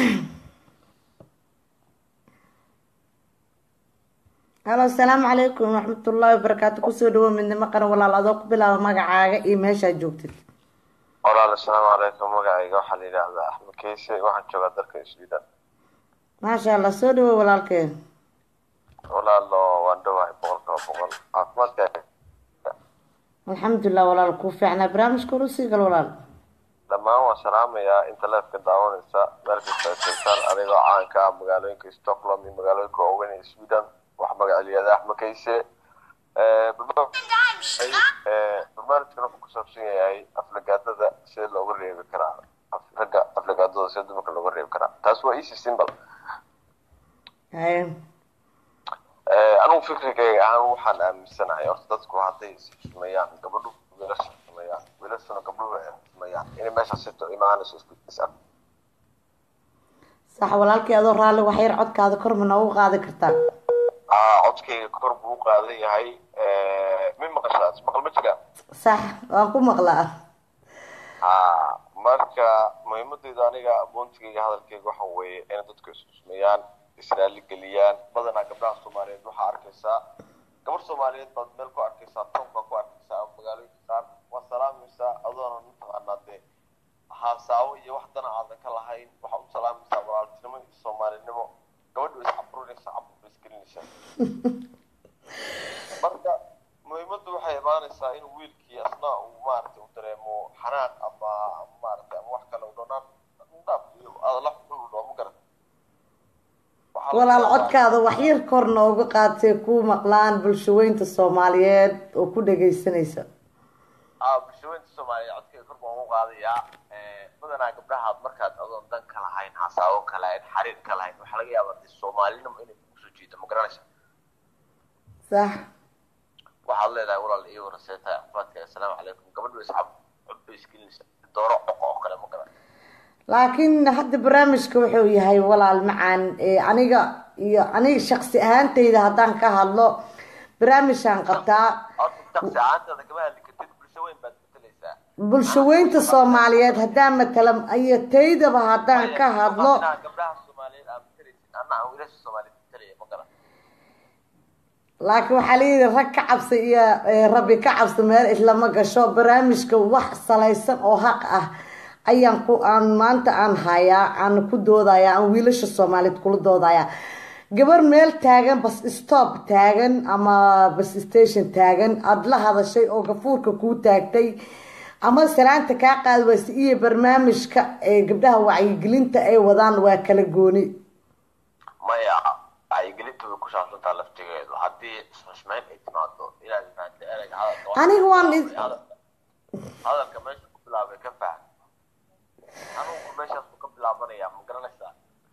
halo asalaamu calaykum waraxmatullaahi wabarakaatu kusoo dhawo midnimo qaran walaal adoo ku bilaaba magacaaga iyo meeshaad joogtid walaal asalaamu calaykum magacayga waxaa la yidhaahdaa axmed keyse waxaan joogaa dalka sweden maasha allah soo dhawo walaalkeen walaalo waan dhowahay boqolkiiba boqol caafimaadka alxamdulilah walaal kuu fiicnaa barnaamijka hore usii gal walaal dhammaan waan salaamayaa inta leefka daawanaysa meel kasta ay joogtaan adigoo caanka ah magaalooyinka stockholm iyo magaalooyinka waaweyn ee sweden wax magaceliyada axmed kayse barnaamijkan wuxuu ku saabsan yahay aflagaadada sida looga reebi karaa ragga aflagaadada sida dumarka looga reebi karaa taas waa easy simple haye anigu fikrigayga ahaan waxaan aaminsanahay horta dadku hadday is xushmeeyaan gabadhu wiilasha xushmeeyaan wiilashuna gabdhuhu ay xushmeeyaan inay meesha sito imaanayso isku is ag sax walaalkii adoo raalli wax yar codkaada kor ma noogu qaadi kartaa aa codkayga kor buu u qaadan yahay mi maqashaas maqal ma jiraan sax waan ku maqlaa haa marka muhiimadeyda aniga aboontigayga hadalkayga waxa weeye inay dadku is xushmeeyaan israali geliyaan badanaa gabdhaha soomaaliyeed waxaa arkaysaa gabar soomaaliyeed baad meel ku arkaysaa toon baa ku arkaysaa magaalooyinka qaar waa salaamaysaa adoona mataqaanaa dee haasaawo iyo wax dana aadan ka lahayn waxaa u salaamaysaa walaaltinimo iyo soomaalinimo gabadhu is caburinaysa cabur ba isgelinaysaa marka muhiimaddu waxay imaanaysaa in wiilkii asna uu maaragtay u dareemo xanaaq ama maaragtay ama wax kale u dhanaan dhaaf iyo adala xun u dhoo ma garan walaal codkaada wax yar kor nooga qaatay kuu maqlaan bulshaweynta soomaaliyeed oo ku dhagaysanaysa aa bulshaweynta soomaaliyeed codkayga kor baan u qaadayaa badanaa gabdhahaad markaad adoon dan ka lahayn hasaawo ka lahayn xariir ka lahayn waxaa laga yaabaa dee soomaalinimo inay kusoo jiito ma garanaysa sax waxaad leedahay walaal iyo waraseetahay afaadka assalaamu calaykum gabadhu iscab codba isgelinaysa dooro coqo oo kale ma garan laakiin hadda barnaamijka wuxuu yahay walaal macaan aniga iyo aniga shaksi ahaantayda haddaan ka hadlo barnaamijaan qabtaa shaksi ahaantaada kama hadli kartid bulsho weyn baad matalaysaa bulshaweynta soomaaliyeed haddaan matala iyo taydaba haddaan ka hadlo gabdhaha soomaaliyeed aad matalaysid anna aan wiilasha soomaaliyeed matalaya ma garan laakiin waxaa layidhi rag ka cabsa iyo rabbi ka cabsa meel islama gasho barnaamijka wax salaysan oo xaq ah ayaan ku aan maanta aan hayaa aan ku doodaya aan wiilasha soomaaliyeed kula doodaya gabar meel taagan bas stop taagan ama bas station taagan aada la hadashay oo gafuurka kuu taagtay ama salaanta kaa qaadi waysa iyo barnaamijka ee gabdhaha wacyigelinta ay wadaan waa kala gooni maya wacyigelinta way ku saabsantaa laftigeedu haddii isxushmeyn ay timaado inaad imaado ereyga hadalka aniga waan hadalka meesha ku bilaabay ka faham anugu meeshaas ku ka bilaabanaya ma garanaysaa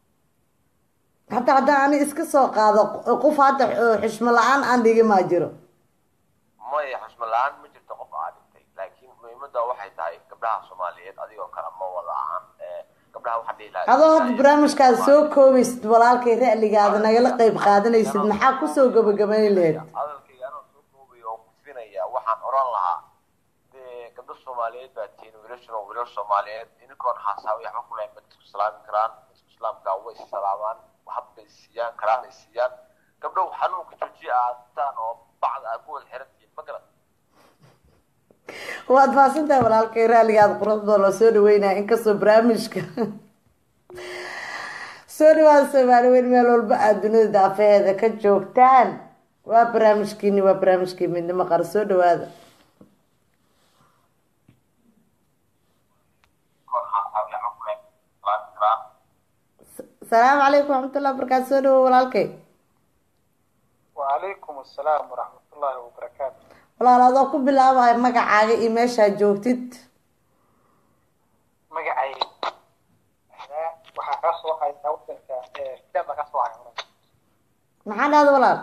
hataa haddaan ani iska soo qaado qof hadda xushmo la-aan aan dhigi maa jiro maya xushmo la-aan ma jirto qof aa dhigtay laakiin muhiimadda waxay tahay gabdhaha soomaaliyeed adigoo kale ma wada ahan gabdhaha waxaa dhihi lahaa adoo hadda barnaamijkaada soo koobaysid walaalkay ra'ligaada nagala qeyb qaadanaysid maxaa kusoo gabagabayn lahayd hadalkayga anoo soo koobaya oo kufinaya waxaan oran lahaa dee gabdho soomaaliyeed baa tihiin wiilashuna wiilal soomaaliyeed ininkoon haasaawi waxba ku lahayn ma isku salaami karaan isku islaamka way issalaamaan waxba bay siiyaan karaan ay siiyaan gabdhow xanuunka joojiya aadtaan oo bacda aad ku wada xiran tihiin ma garan waad mahadsantahay walaalkay raaligaada quruxdoo loo soo dhaweynaya inkastoo barnaamijka soo dhawaada soomaali weyn meel walba aad dunida daafaheeda ka joogtaan waa barnaamijkiini waa barnaamijkii midnimo qara soo dhawaada asalaamu calaykum waraxmatullahi wabarakaatu soo dhawo walaalkay wacalaykum assalaam waraxmatullaahi wabarakaatu walaal adoo ku bilaabaya magacaaga iyo meeshaad joogtid magacay waxaa kaa soo haysaa wadanka filan baa kaa soo haya maxaa dhahda walaal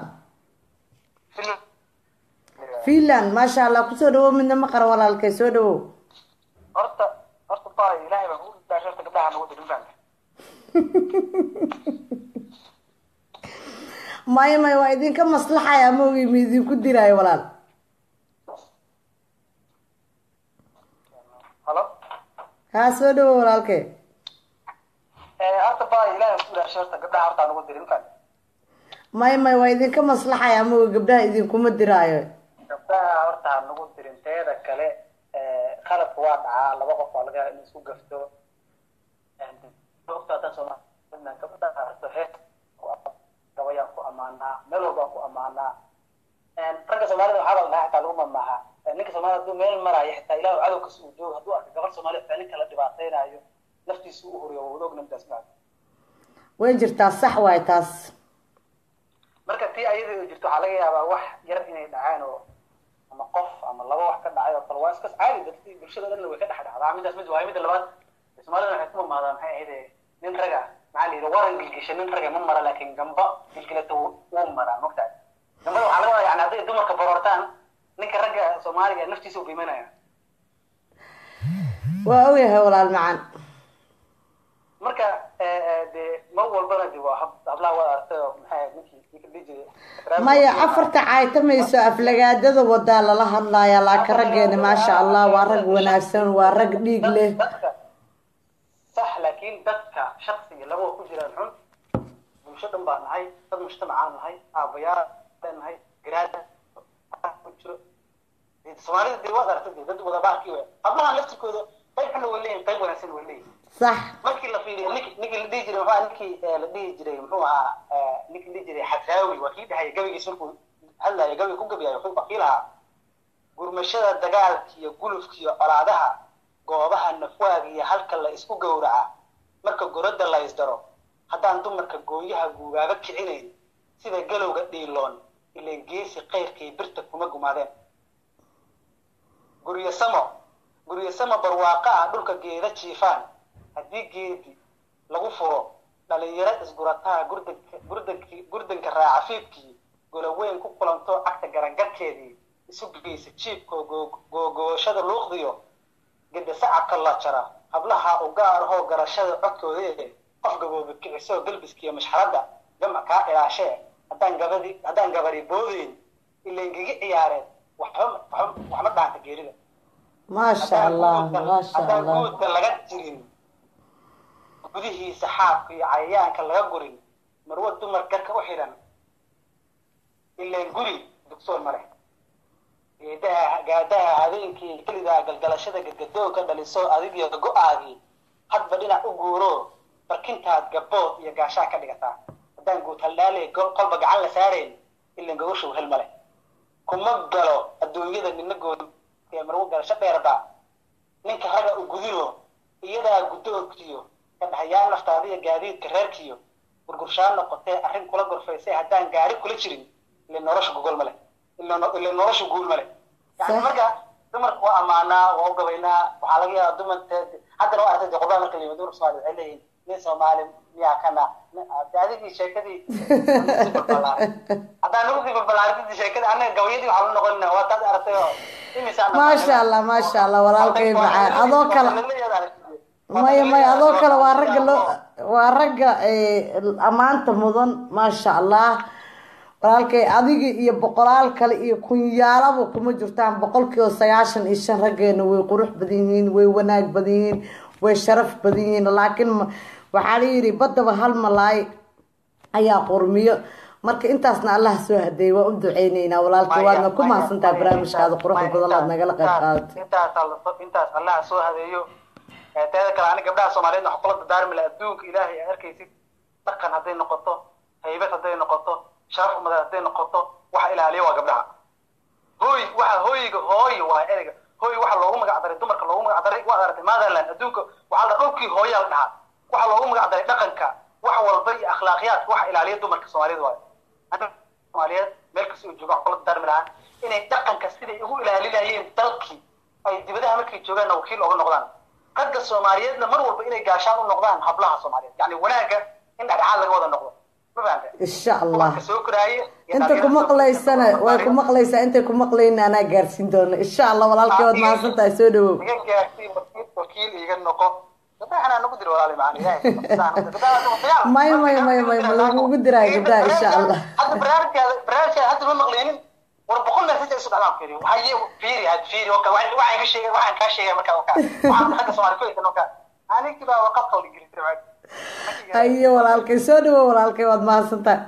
finland maasha allah kusoo dhawow midna ma qara walaalkay soo dhawow horta horta ba ilaahay baan ku dhaashay horta gabdhaha nagu dirin baan maya maya waa idinka maslaxaya maogi ma idinku diraayo walaal halo haa soo dhawow walaalkay horta ba ilaahay baan ku dhaashay horta gabdhaha horta nagu dirin baan maya maya waa idinka maslaxaya maogi gabdhaha idinkuma diraayo gabdhaha horta nagu dirin teeda kale qaladka waa dhacaa laba qof waa laga in isku gafto ogtaatan soomaalia gabdhaha horta hees gabayaan ku amaanaa meel walbaan ku amaanaa ragga soomaalida waxaa la dhahaa xitaa lagu mamaaha ninka soomaalida hadduu meel maraayo xitaa ilaahu cadowkas uu joogo hadduu arka gabar soomaaliya xitaa ninka la dhibaataynayo naftiisa u horiyo waa wada ogna midaas maa way jirtaa sax waay taas marka tii ayada oo jirto waxaa laga yaabaa wax yar inay dhacaan oo ama qof ama laba wax ka dhacay oo kale waa iskas caadi dadkii bulshada dhanna way ka dhex dhacdaa midaas mid waa midda labaad soomaalida waxay ku mamaadaa maxay ahayd nin raga maxaa la yidhi waran gilgisha nin raga ma mara laakiin gamba gilgilata wuu maraa mogtahay gambada waxaa laga wadaa yani hadday dumarka baroortaan ninka ragga soomaaliga naftiisa u qiimanaya waa ogyahay walaal macan marka de mar walbana de waa hab hablaha waa aragtay oo maxay ahayd ninkii ninka dhihi jiray maya afarta caaytamayso aflagaadada wadaa lala hadlaaya laakiin raggeena maasha allah waa rag wanaagsan waa rag dhiig leh sax laakiin dadka shaksiga labada ku jiraan xun bulsho dhan baa nahay dad mujtamacaan nahay aabayaal nahay garaada ku jiro soomaalida dee waad aragtay dee dad wada baarkii wey hablahan laftirkooda qayb xunna way leeyihin qayb wanaagsan way leeyihin sax markii la fiiriyo nink ninkii la dhihi jiray muxuu ninkii la dhihi jiray muxuu ahaa ninkii la dhihi jiray xadraawi waa kii dhahaya gabaygiisa markuu hadlaya gabay ku gabyaayo wuxuu bakii lahaa gurmashada dagaalka iyo gulufka iyo colaadaha goobaha nafwaaga iyo halka la isku gowraca marka goradda la isdaro haddaan dumarka gooyaha guugaaba kicinayn sida galowga dhiiloon ileen geesi qayrkay birta kuma gumaadeen guryo samo guryo samo barwaaqo ah dhulka geeda jiifaan haddii geedi lagu furo dhalinyaro isgurataa gurdanka gurdanki gurdanka raaca fiibkii golaweyn ku kulanto cagta garangarkeedii isu geysa jiibkoo googooshada luuqdiyo geda sacabka la jara hablaha u gaar ahoo garashada codkoodee qof gabooba kicisoo galbiskiiyo mashxaradda gama kaa ilaashee haddaan gabadi haddaan gabari boodeyn ilayn gaga ciyaareen waxba waxba waxma dhaanta geerida maasha allah maasha haddaan allah guudka laga jirin gudihiisa xaabka iyo cayayaanka laga gurin marwo dumar garka u xidhan ilayn guri dugsoon ma leh geedaha gaadaha habeenkii kelidaa galgalashada gadgadoonka dhaliso adigiyo go-aagii hadba dhinac u guuro barkintaad gabood iyo gaashaa ka dhigataa haddaan guud haldhaaley qolba gacan la saarayn ilan gogoshow hel ma leh kuma galo adduunyada nina good ee marwo galasho dheerba ninka raga u gudino iyadaa guddoonkiyo ka dhaxayaa naftaadiyo gaadiidka reerkiyo gurgurshaan noqotee arrin kula gorfaysay haddaan gaari kula jirin ile nolosha gogol ma leh ile nolosha guul ma leh yani marka dumarka waa ammaanaa waa u gabaynaa waxaa laga yaabaa dumarka haddana waa artay qodobada marka layimid dumar soomaali waxay leeyihin nin soomaali miyaa kana adigii sheekadii haddaan nagu sii balbalaaridii sheekadii anaga gabayadii waxaa la noqonina waa taad aragtay oo imisaan maasha allah maasha allah walaalkay macaan adoo kale maya maya adoo kale waa ragga loo waa ragga ammaanta mudan maasha allah walaalkay adiga iyo boqolaal kale iyo kunyaalaba kuma jirtaan boqolkiiba sagaashan iyo shan raggeena way qurux badan yihiin way wanaag badan yihiin way sharaf badan yihiin laakiin waxaa la yidhi baddaba hal malaay ayaa qurmiyo marka intaasna allah soo hadeeyay waa u duceyneynaa walaalkay waadna ku mahadsantaha barnaamijkaada quruxda badan aad nagala qayb qaadatay intaas intaas allaha soo hadeeyo teeda kale ani gabdhaha soomaaliyeed wax kula dadaarmi laha adduunka ilaahay aad arkaysid dhaqan hadday noqoto haybad hadday noqoto sharaf umadeed hadday noqoto waxa ilaaliya waa gabdhaha hooy waxa hooyiga hooy waa ereyga hooy waxa loogu magac daray dumarka loogu magac daray waad aragtay motherland adduunka waxaa la dhulkii hooyaa la dhahaa waxa loogu magac daray dhaqanka wax walba iyo akhlaaqiyaadka waxa ilaaliya dumarka soomaaliyeed waayo soomaaliyeed meel kasta oo jooga wax kula darmi lahaa inay dhaqanka siday ugu ilaalinayeen dalkii ay dibadaha markay joogaanna wakiil oga noqdaan ragga soomaaliyeedna mar walba inay gaashaan u noqdaan hablaha soomaaliyeed yani wanaagga in dhexdhexaad laga wada noqdo ma fahanta insha allah soo koraaye inta ku maqlaysana way ku maqlaysaa intay ku maqlayna anaa gaarsiin doona insha allah walaalkay waad mahadsan tahay soo dhawow iga gaarsiin wakiil iga noqo gabdhaha nagu diro walaali macana maya maya maya maya ma lagugu diraayo gabdhaha insha allah hadda barnaamijkaada barnaamijkaada hadda ma maqleynin war boqol message ay isu dhacdaan fiiri waxay fiiri had fiiri oo kale waxaan ka sheegay waxaan kaa sheegay markaa oo kale waxaan xagga soomaali ku haysan oo kale anigii baa waqad qawli gelin hayo walaalkay soo dhawow walaalkay waad mahadsantahay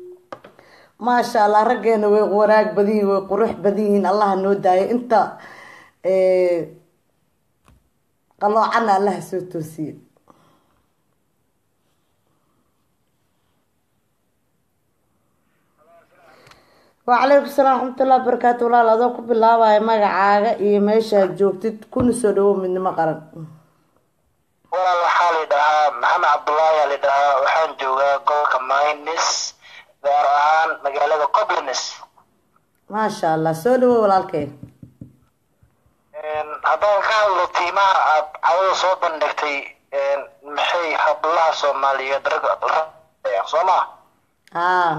maasha allah raggeena way wanaag badan yihin way qurux badan yihiin allaha noo daayo inta qaloocana allaha soo toosiye wacalaykum salaam raxmatullahi wabarakaatu walaal adoo ku bilaabaya magacaaga iyo meeshaad joogtid kuna soo dhawow midnimo qaran walaal waxaa la dhahaa maxamed cabdullaahi aa la dhahaa waxaan joogaa gobolka maynis gaar ahaan magaalada coblines maasha allah soo dhawow walaalkay haddaan ka hadlo tiimaha aad cawada soo bandhigtay maxay hablaha soomaaliyeed rag soo ma haa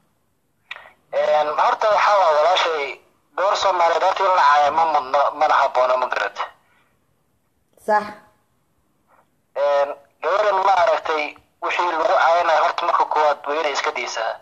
horta waxaa waa walaashay gabar soomaaliyeed horta in la caaya ma mudno mana haboono ma garad sax gabaran ma aragtay wixii lagu caayanayo horta marka koowaad waa inay iska diisaa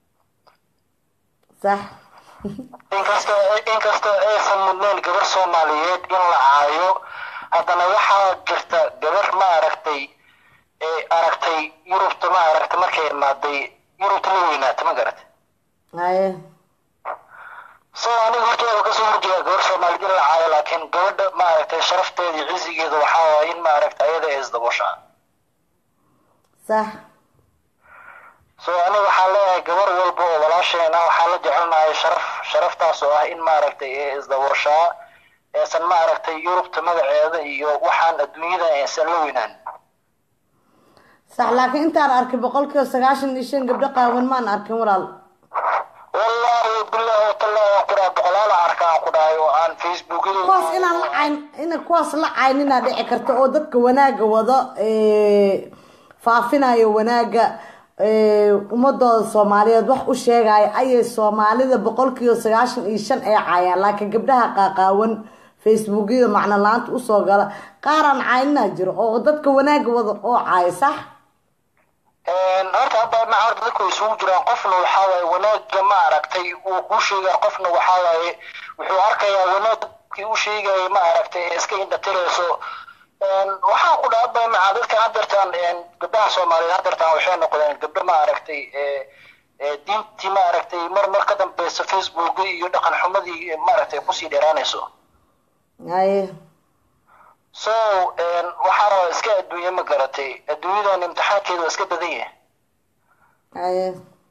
sax inkastoo inkastoo aysan mudnayn gabar soomaaliyeed in la caayo haddana waxaa jirta gabar ma aragtay ee aragtay yurubta ma aragtay markay imaaday yurubta la weynaata ma garat haye so aniga horteeda kasoo horjeeda gabar soomaaliyeed in la caayo laakiin gabadha ma aragtay sharafteeda iyo cisigeeda waxaa waaya in ma aragtay ayada ay isdaboshaa sax so aniga waxaan leeyahay gabar walba oo walaasheena waxaa la jecelnahay sharaf sharaftaas oo ah in maaragtay ee isdabooshaa eesan maaragtay yurubta magaceeda iyo waxaan adduunyada aysan la weynaan sax laakiin intaan arkay boqolkiiba sagaashan iyo shan gabdho qaawan maan arkin walaal wallaahi billahi watallahi waan ku dhahay boqolaal aan arka aan ku dhahay oo aan facebookyada kuwaas inaan la cayn ina kuwaas la cayninaa dhici karta oo dadka wanaaga wado faafinayo wanaaga ummadooda soomaaliyeed wax u sheegaya ayay soomaalida boqolkiiba sagaashan iyo shan ay caayaan laakiin gabdhaha qaaqaawan facebookyada macno la-aanta usoo gala qaaraan caynina jiro oo dadka wanaaga wada oo caaya sax horta hadda ma horta dadku isugu jiraan qofna waxaa waaye wanaaga ma aragtay uu kuu sheegaya qofna waxaa waaye wuxuu arkayaa wanaagkii u sheegayay ma aragtay ee iska indhatirayso waxaa ku dhaaba maca dadkan hadeertaan gabdhaha soomaaliyeed hadeertaan waxay noqdeen gabdho ma aragtay diintii ma aragtay mar mar ka dambeysa facebook iyo dhaqan xumadii ma aragtay kusii dheeraanayso haye so waxaa rabaa iska adduunye ma garatay adduunyadan imtixaankeeda waa iska badan yahay haye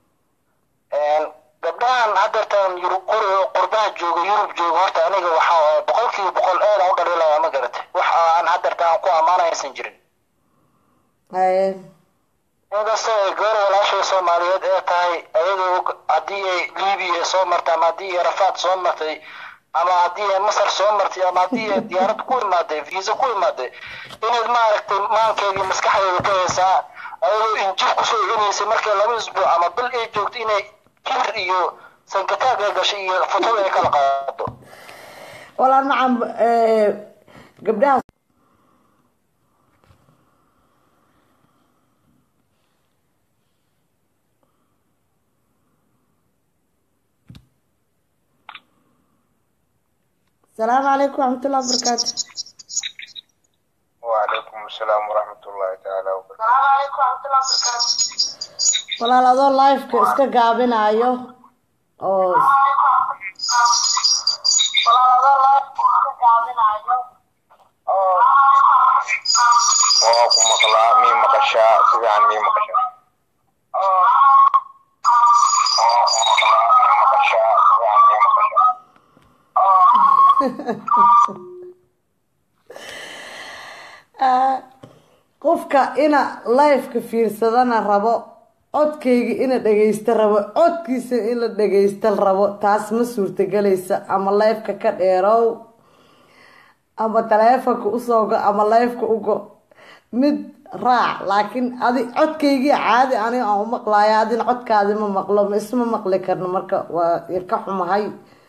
gabdhahan hadeertaan yurub qurbaha jooga yurub jooga horta aniga waxaa waaye boqolkiiba boqol aad aan u dhaliilaya ma garatay wax aan hadeertaan aan ku ammaanaysan jirin haye inkastoo ay gabar walaashay soomaaliyeed ee tahay ayadoo haddii ay libiya soo martay ama haddii ay rafaad soo martay ama haddii ay masar soo martay ama haddii ay diyaarad ku imaaday visa ku imaaday inayd maaragtay maankeedii maskaxdeeda ka haysaa ayadoo injir kusoo cunaysay markay laba isbuuc ama bil ay joogto inay kibir iyo sankataag ay gashay iyo fotada ay kala qaado walaal macam gabdhaha السلام عليكم ورحمة الله وبركاته وعليكم السلام ورحمة الله تعالى وبركاته السلام عليكم ورحمة الله وبركاته walaal adoo liveka iska gaabinayo oo waa ku maqlaa mii maqashaa si fiican mii maqashaa waa ku maqlaa mii maqashaa si fiican mii maqashaa qofka ina liveka fiirsadana rabo codkayga ina dhagaysta rabo codkiisa in la dhagaysta rabo taas ma suurtagelaysa ama liveka ka dheerow ama taleefonka usoo go ama liveka ugo mid raac laakiin adi codkaygii caadi aniga aan u maqlaayo adina codkaadi ma maqlo ma isma maqli karno marka waa ka xumahay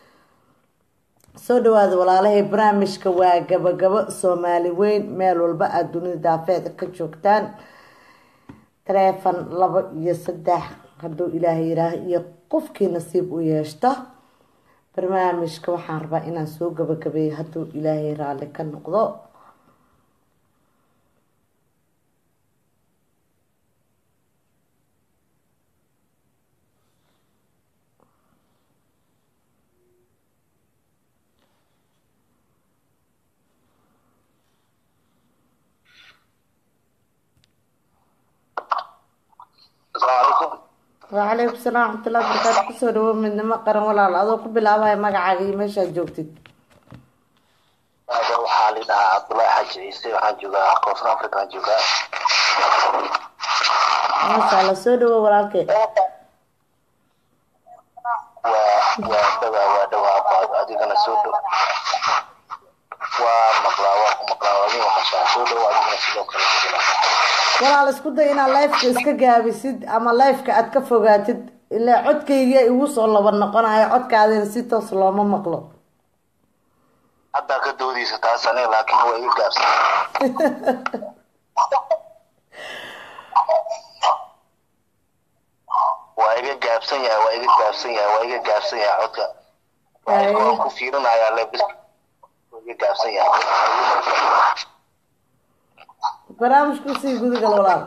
soo dhawaada walaalahay barnaamijka waa gabagabo soomaali weyn meel walba aada dunida daafeeda ka joogtaan taleefon laba iyo saddex hadduu ilaahay yiraaho iyo qofkii nasiib u yeeshto barnaamijka waxaan rabaa inaan soo gabagabeeyo hadduu ilaahay raalli ka noqdo السلام عليكم wacalaykum salaam waraxmatullahi wabarakaatu kusoo dhawo midnimo qaran walaal adoo ku bilaabaya magacaaga iyo meeshaad joogtid Aniga waxaa la dhahaa Cabdullaahi Xaaji Ciise waxaan joogaa Koonfur Afrika aan joogaa maasha allah soo dhawo walaalkee waa waa dhawaa waa dhawaa baad adigana soo dhow waa maqlaa waa ku maqlaa waa idin maqashaa soo dhow adigana sidoo kale walaal isku day inaad lifeka iska gaabisid ama lifeka aad ka fogaatid ilaa codkayga igu soo laba noqonayo codkaadina si toos looma maqlo haddaa ka doodaysa taas aniga laakiin waa iga gaabsan waa iga gaabsan yahay waa iga gaabsan yahay waa iga gaabsan yahay codka waan ku fiirinayaa lebis waa iga gaabsan yahay barnaamijku sii gudagal walaal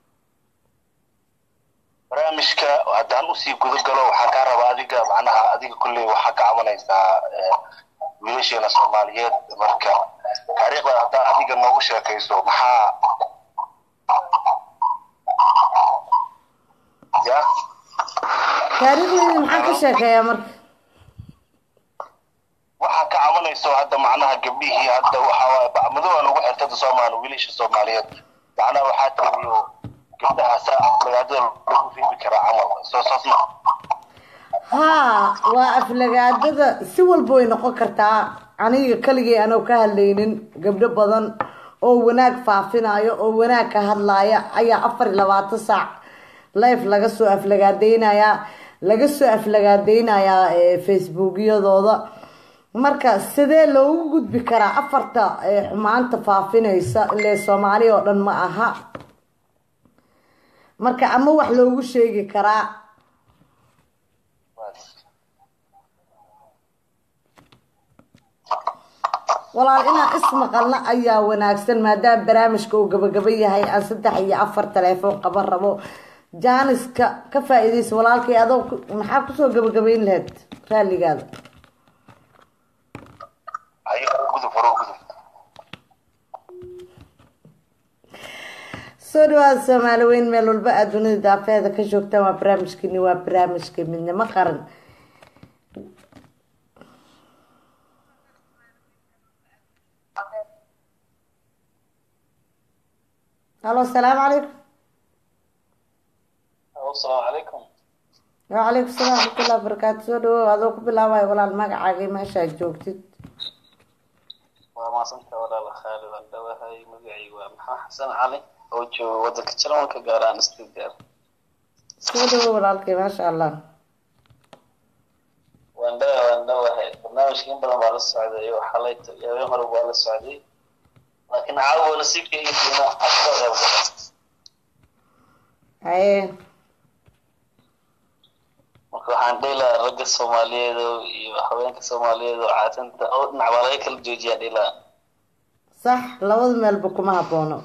barnaamijka haddaan usii guda galo waxaan kaa rabaa adiga macnaha adiga kulley waxaa ka cabanaysaa eh, wiilasheena soomaaliyeed marka taariikhda haddaa adiga noogu sheekayso maxaa ya taariikhdeydii maxaan ka sheekeeyaa marka waxaa ka cabanayso hadda macnaha gabdhihii hadda waxa waaye bacmadooa lagu xirtada soomaali wiilasha soomaaliyeed macnaha waxaa tiriyo gabdhaha saa magaadada lagu riibi karaa camal soo saas ma haa waa aflagaadada si walba way noqon kartaa aniga keligay anoo ka hadlaynin gabdho badan oo wanaag faafinayo oo wanaag ka hadlaaya ayaa afar iyo labaatan saac life laga soo aflagaadeynayaa laga soo aflagaadeynayaa eh, facebookyadooda marka sidee loogu gudbi karaa afarta eh, xumaanta faafinaysa ile soomaali oo dhan ma aha marka ama wax loogu sheegi karaa walaal inaan ismaqalna ayaa wanaagsan maadaama barnaamijka uu gabagaba yahay aan saddex iyo afar telefoon qaban rabo jaaniska ka faa-iideysa walaalkay adoo ku- maxaa kusoo gabagabayn lahayd raalligaada ayo gudub hore u gudub soo dhawaada soomaali weyn meel walba aad dunida daafeeda ka joogtaan waa barnaamijkeeni waa barnaamijka midnimo qaran halo asalaamu calaykum asalaamu calaykum wacalaykum salaam waraxmatullahi wabarakaatu soo dhawow adoo ku bilaabayo walaal magacaaga meeshaad joogtid waa maasanta walaal khaalid aan dhawahay magacaygu waa maxaa xasan cali oo jooga wadanka jarmalka gaar ahaan stuttgart soo dhawow walaalkay maasha allah waan dhawa waan dhawahay barnaamijka in badan baa la socday oo xalayto iyo habeen hore waa la socday laakiin caawa nasiibka iyo fiina asoo qayb gala haye marka waxaan dhihi lahaa ragga soomaaliyeed oo iyo haweenka soomaaliyeed oo caatanta oo dhinac baa laga kala joojiyaa dhihi lahaa sax labada meelba kuma haboono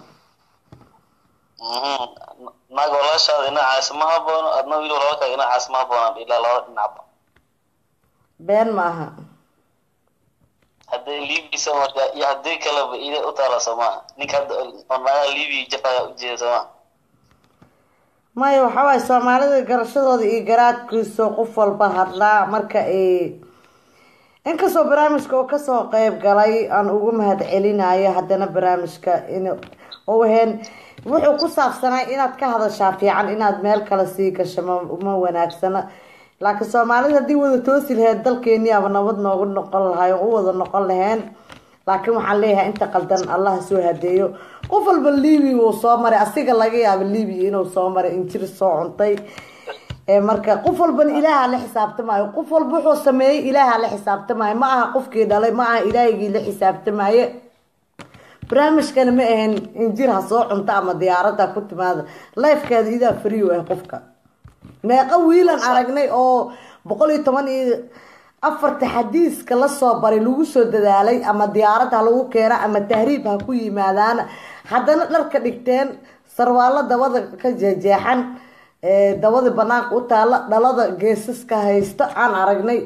Mhm. naag walaashaada dhinacaas ma haboono adna wiil walaalkaaga dhinacaas ma haboonaan dhihi lahaa labada dhinacba been ma aha hadday liibisa marka iyo haddii kaleba ida u taala soomaa ninka hadda oo naagaha liibiya jafaya ujeeda soomaa maya waxaa waaye soomaalida garashadooda iyo garaadkiisa qof walba hadlaa marka ay inkastoo barnaamijka oo kasoo qeyb galay aan ugu mahad celinayo haddana barnaamijka in u ahayn wuxuu ku saabsanay inaad ka hadashaa fiican inaad meel kale sii gasho ma ma wanaagsana laakiin soomaalida haddii wada toosi lahayd dalkeeni aba nabad noogu noqon lahay oo u wada noqon laheen laakiin waxaan leeyahay inta qaldan allah soo hadeeyo qof walba libiya wuu soo maray asiga laga yaabo libiya inuu soo maray injir soo cuntay ee marka qof walbana ilaaha la xisaabtamaayo qof walba wuxuu sameeyey ilaaha la xisaabtamaayo ma aha qofkii dhalay ma aha ilaahigii la xisaabtamaaye barnaamijkana ma ahan injir ha soo cunto ama diyaarada ku timaada lifekeeda idaa free u ah qofka meeqa wiilan aragnay oo boqol iyo toban iyo afarta xadiiska lasoo baray lagu soo dadaalay ama diyaarad ha lagu keena ama tahriib ha ku yimaadaan haddana dharka dhigteen sarwaalo dabada ka jeexeexan ee dabada banaanka u taala dhalada geesaska haysta aan aragnay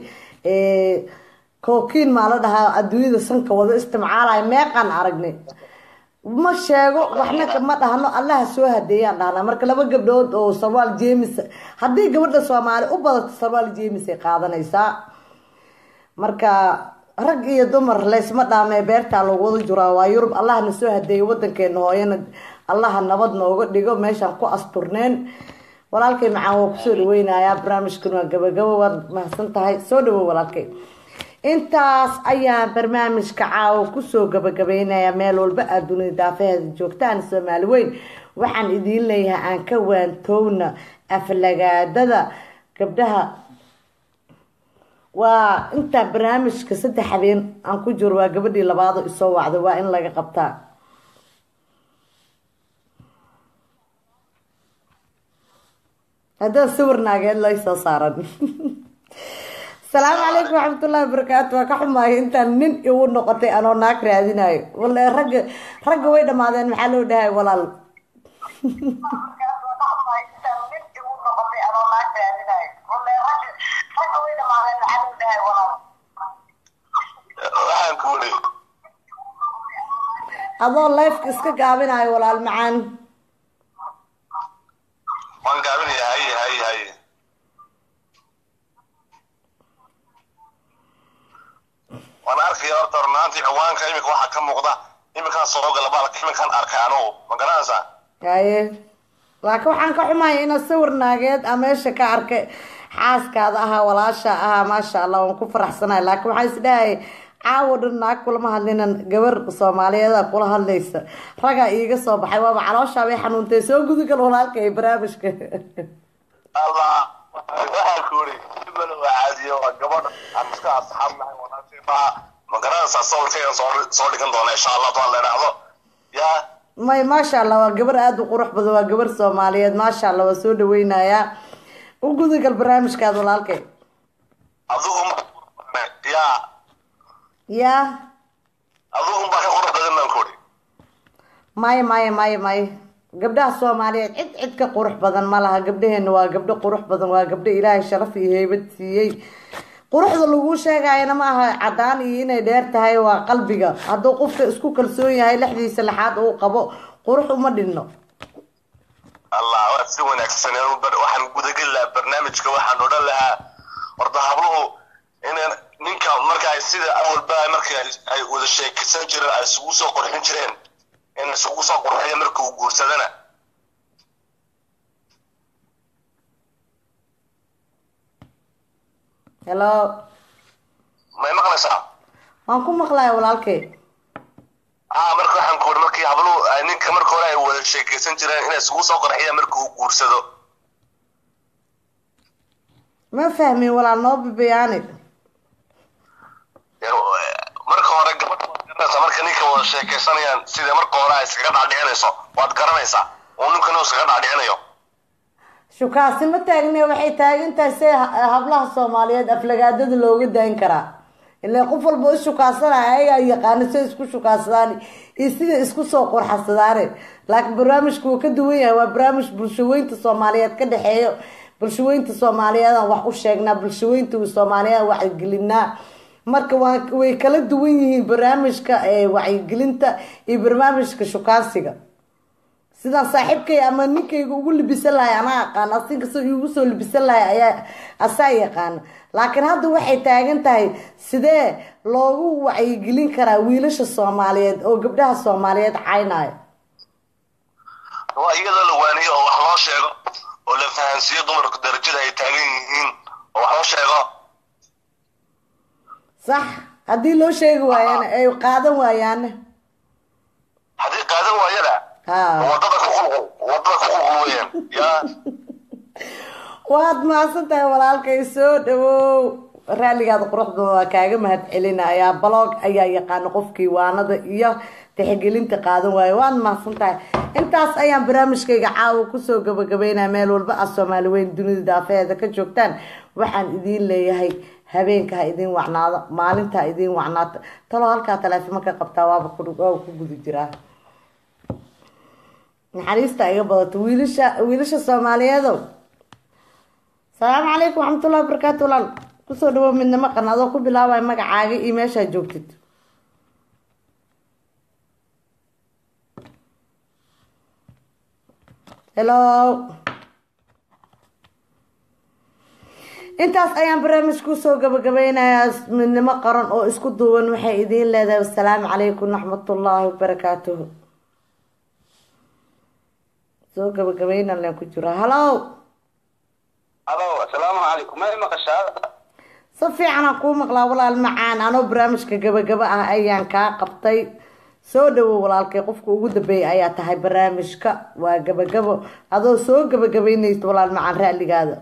kookiin maa la dhahaa adduunyada sanka wada istimcaalaya meeqaan aragnay ma sheego waxna ma dhahno allaha soo hadeeyaan dhahnaa marka laba gabdhood oo sarwaal jeemis haddii gabadha soomaali u badato sarwaal jeemis ay qaadanaysaa marka rag iyo dumar laysma dhaamee beertaa lagu wada juraa waa yurub allahna soo hadeeyo wadankeena hooyana allaha nabad nooga dhigo meeshaan ku asturneen walaalkay macaan waa kusoo dhaweynayaa barnaamijkan waa gabagabo waad mahadsan tahay soo dhawow walaalkay intaas ayaan barnaamijka caawo kusoo gabagabeynaya meel walba aad dunida daafaheeda joogtaan soomaali weyn waxaan idiin leeyahay aan ka waantowna aflagaadada gabdhaha waa intaa barnaamijka saddex habeen aan ku jiro waa gabadhii labaado isoo wacda waa in laga qabtaa haddaan sawir naageed lay soo saaran asalaamu calaykum waxmatullahi wabarakaatu waa ka xumaayo intaan nin igu noqotay anoo naag raadinayo wale ragga ragga way dhamaadeen maxaa loo dhahay walaal waxaan ku uri adoo lifeka iska gaabinayo walaal macaan waan gaabinaya haye haye haye waan arkaya horta runaantii ciwaanka iminka waxaa ka muuqda iminkaan soo gala baalka iminkaan arkay anugu ma garanaysaa haye laakiin waxaan ka xumaya inaad sawir naageed a meesha ka arkay xaaskaada ahaa walaasha ahaa maasha allah waan ku faraxsanahay laakiin waxaan isdhahay caawo dhan naag kulama hadlinan gabar soomaaliyeeda kula hadlaysa ragaa iiga soo baxay waaba calooshaa bay xanuuntay soo gudugal walaalka ee barnaamijka allah waxaan ku uri ibal waa caadiyo waa gabadha aan iska asxaab nahay walaashay baa ma garanaysaa sawirkaygan soo soo dhigan doona insha allah baa la idhaahdo yaa may maasha allah waa gabar aada u qurux badan waa gabar soomaaliyeed maasha allah waa soo dhaweynayaa u gudagal barnaamijkaada walaalkay adigu yaa yaa adigu baa ka qurux badan baan ku uri maya maya maya maya gabdhaha soomaaliyeed cid cid ka qurux badan ma laha gabdhaheena waa gabdho qurux badan waa gabdho ilaahay sharaf iyo heybad siiyey quruxda laguu sheegayana ma aha cadaan iyo inay dheer tahay waa qalbiga hadduu qofka isku kalsoon yahay lexdiisa lexaad uu qabo qurux uma dhinno allah waad si wanaagsan waxaan gudageli lahaa barnaamijka waxaan odhan lahaa horta habluhu inaan ninka marka ay sida awalba marka ay wada sheekaysan jireen ay isugu soo qurxin jireen in isugu soo qurxiya marka uu guursadana hello may maqlaysaa waan ku maqlaya walaalkay ah marka waxaan ku uri markii habluhu ay ninka marka hore ay wada sheekaysan jireen inay isugu soo qurxiya marka uu guursado ma fahmin walaal noo bibiyaani marka hore gabadha marka ninka wada sheekaysanayaan sida marka hore ay iskaga dhaadhicinayso waad garanaysaa uu ninkana uu iskaga dhaadhicinayo shukaasi ma taagne waxay taagan tahay see hablaha soomaaliyeed aflagaadada looga daayin karaa ilaa qof walba u shukaasanaya ayagaa yaqaano siday isku shukaasadaan iyo siday isku soo qurxasadaane laakiin barnaamijku wuu ka duwan yahay waa barnaamij bulshaweynta soomaaliyeed ka dhexeeyo bulshaweynta soomaaliyeedaan wax u sheegnaa bulshaweynta soomaaliyeed wacyigelinaa marka waa way kala duwan yihiin barnaamijka wacyigelinta iyo barnaamijka shukaansiga sidaan saaxiibkay ama ninkayga ugu libisan lahay anaa aqaan asinkasta igu soo libisan lahay ayaa asaa yaqaana laakiin hadda waxay taagan tahay sidee loogu wacyigelin karaa wiilasha soomaaliyeed oo gabdhaha soomaaliyeed caynaayo waa iyadoo la waaniyo oo wax loo sheego oo la fahansiiyo dumarku darajada ay taagan yihiin oo wax loo sheego sax haddii loo sheegi waayana ay qaadan waayaana haddii qaadan waayana wadada ku qulqul wadada ku qulqul weeyaan yaa waad mahadsan tahay walaalkay soo dhawow raalligaada quruxda waa kaaga mahad celinayaa balog ayaa yaqaana qofkii waanada iyo tixgelinta qaadan waayo waad mahadsan tahay intaas ayaan barnaamijkayga caawa kusoo gabagabeynaya meel walba ah soomaali weyn dunida daafeheeda ka joogtaan waxaan idiin leeyahay habeenka ha idiin wacnaado maalinta ha idiin wacnaato taloo halkaa taleefimo ka qabtaa waaba waaba ku guda jiraa naxariista iga badato wiilasha wiilasha soomaaliyeedow asalaamu calaykum waxmatullahi wabarakaatu walaal kusoo dhawow midnimo qan adoo ku bilaabaya magacaaga iyo meeshaa joogtid hello intaas ayaan barnaamijka kusoo gabagabeynayaa midnimo qaran oo isku duuban waxay idiin leedahay wasalaamu calaykum waraxmatullaahi wabarakaatuhu soo gabagabeyna leen ku jiraa hallow alo asalaamu calaykum may maqashaa si fiican aan kuu maqlaa walaal macaan anoo barnaamijka gabagaba ah ayaan kaa qabtay soo dhawow walaalkay qofka ugu dambeeyay ayaa tahay barnaamijka waa gabagabo adoo soo gabagabeynaysa walaal macaan ra'ligaada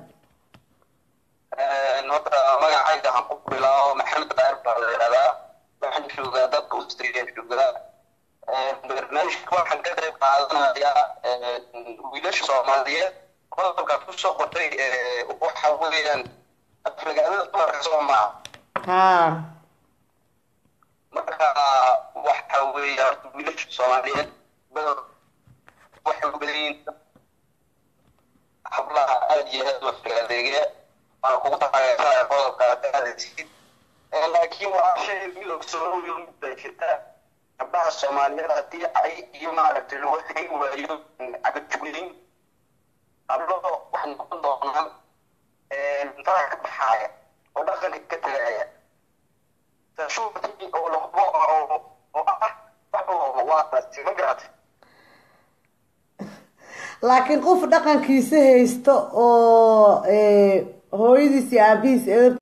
horta magacayga waxaan ku bilaabo maxamed daahir baa la yidhahdaa waxaan joogaa dadka australia joogaa barnaamijka waxaan ka qayb qaadanayaa wiilasha soomaaliyeed qodobka kusoo qortay waxa weeyaan aflagaadada dumarka soo maaha haa marka waxa weeya horta wiilasha soomaaliyeed bador waxay u badan yihiin hablaha aad iyo aad u aflagaadeeya waan kugu taageersanaya qodobka aad aadaysid laakiin waa shay mid ogsoonoyo mid bay jirtaa gabdhaha soomaaliyeed haddii ay iyo maaragtay lagu xigi waayo cagajuglayn hablo waxay noqon doonaan faraha ka baxaaya oo dhaqanka ka tagaaya tashuurtii oo lahubo oo oo ah wax walba waa taasi ma garatay laakiin qof dhaqankiisa haysto oo hooyadiis iyo aabihiis eer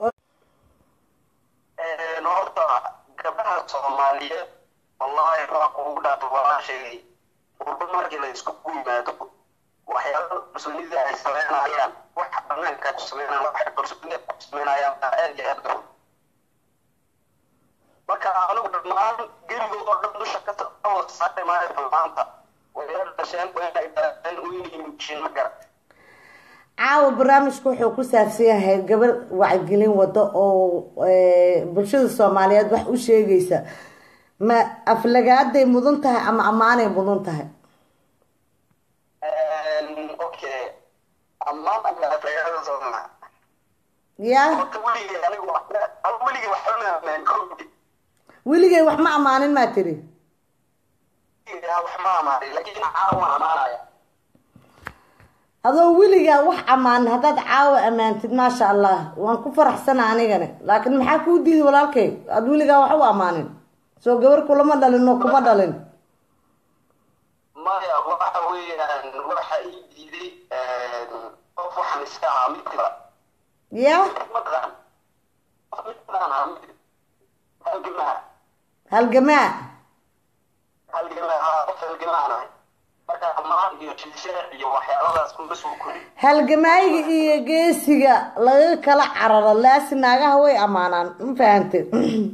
horta gabdhaha soomaaliyeed wallahi waa kugu dhaafay walaa sheegay urba markii la isku yimaado waxyaaba muslimiinta ay sameynayaan wax banaanka ku sameynayaan wax kalsoonida ku sameynayaan baa aad iyo aad daran marka anigu dhammaan gerigood oo dhan dusha ka wada saari maayo maanta way dhasheen way dhaleen weynihii mujiin ma garan caawa barnaamijku wuxuu ku saabsan yahay gabar wacyigelin wado oo bulshada soomaaliyeed wax u sheegaysa ma aflagaaday mudan tahay ama ammaanay mudan tahay okay ammaan ama aflagaada sooma ya horta weligay anigu weligay waxba ma ammaan kowdi weligay wax ma ammaanin maa tiri wax ma amaanin laakiin caawa amaanaya adoo weligaa wax ammaanin haddaad caawa ammaantid maasha allah waan ku faraxsana anigana laakiin maxaa kuu diiday walaalkay aad weligaa wax u ammaanin soo gabar kulama dhalin oo kuma dhalin maya waxa weeyaan waxa ii diiday qof waxaan iska ahaa midkiba ya mataqaan qof midkibaan ahaa midkib halgamaa halgamaa halgamaa haa qof halgamaan ahay marka ammaan iyo jilsheex iyo waxyaaladaas kuma soo korin halgamaayiga iyo geesiga laga kala cararo laasi naagaha way ammaanaan ma fahantay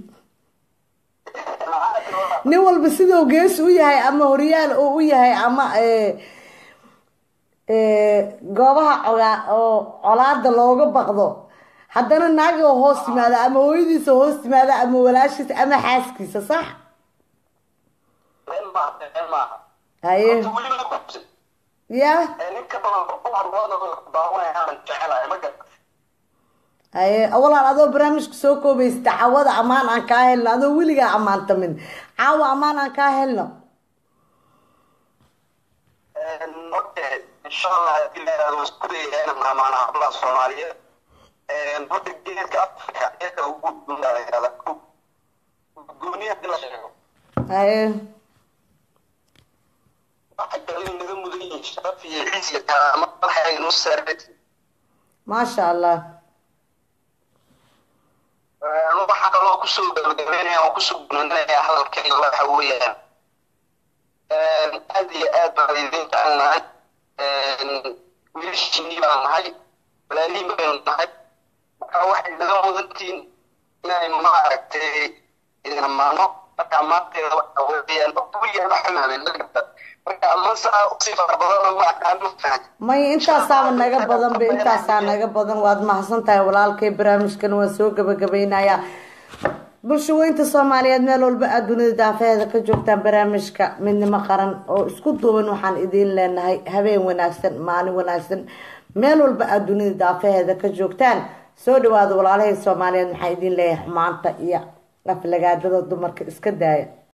nin walba siduu geesi u yahay ama horyaal oo u yahay ama goobaha cogaa oo colaada looga baqdo haddana naagi oo hoos yimaada ama hooyadiisa hoos yimaada ama walaashiisa ama xaaskiisa sax been maaha been maaha haye Horta weli ma gubsan ya ninka badan dumar wada daawanaya aan jecelahay ma garta haye walaal adoo barnaamijka soo koobaysta cawada ammaan aan kaa helno adoo weligaa ammaantamin caawa ammaan aan kaa helno okay insha allah hadii la yidhahdo isku dayaya inaan amaana hablaha soomaaliyeed horta geedka afrika geedka ugu gudbunda la yidhahda gooniya hadii la sheego haye waxay kale naga mudan yihiin sharaf iyo ciis iyo karaamo waxay noo saarati maasha allah waxaa kaloo kusoo gabagabeynaya oo kusoo gunanaya hadalkayga waxa weeyaan aad iyo aad baan idin jecelnahay wiilashiinii baan nahay walaalihiin baynu nahay marka waxay naga mudantiin inaynu maaragtay idin ammaano marka ammaanteeda waxa weeyaan weligaan wax xumaamen ma garta marka ammaan saa usii fara badan ma aqaan ma fahan may intaasaaba naga badan be intaasaa naga badan waad mahadsan tahay walaalkay barnaamijkan waan soo gabagabeynayaa bulsho weynta soomaaliyeed meel walba aad dunida daafaheeda ka joogtaan barnaamijka midnimo qaran oo isku duuban waxaan idiin leenahay habeen wanaagsan maalin wanaagsan meel walba aad dunida daafaheeda ka joogtaan soo dhawaada walaalahay soomaaliyeed maxaa idiin leeyahay xumaanta iyo aflagaadada dumarka iska daaya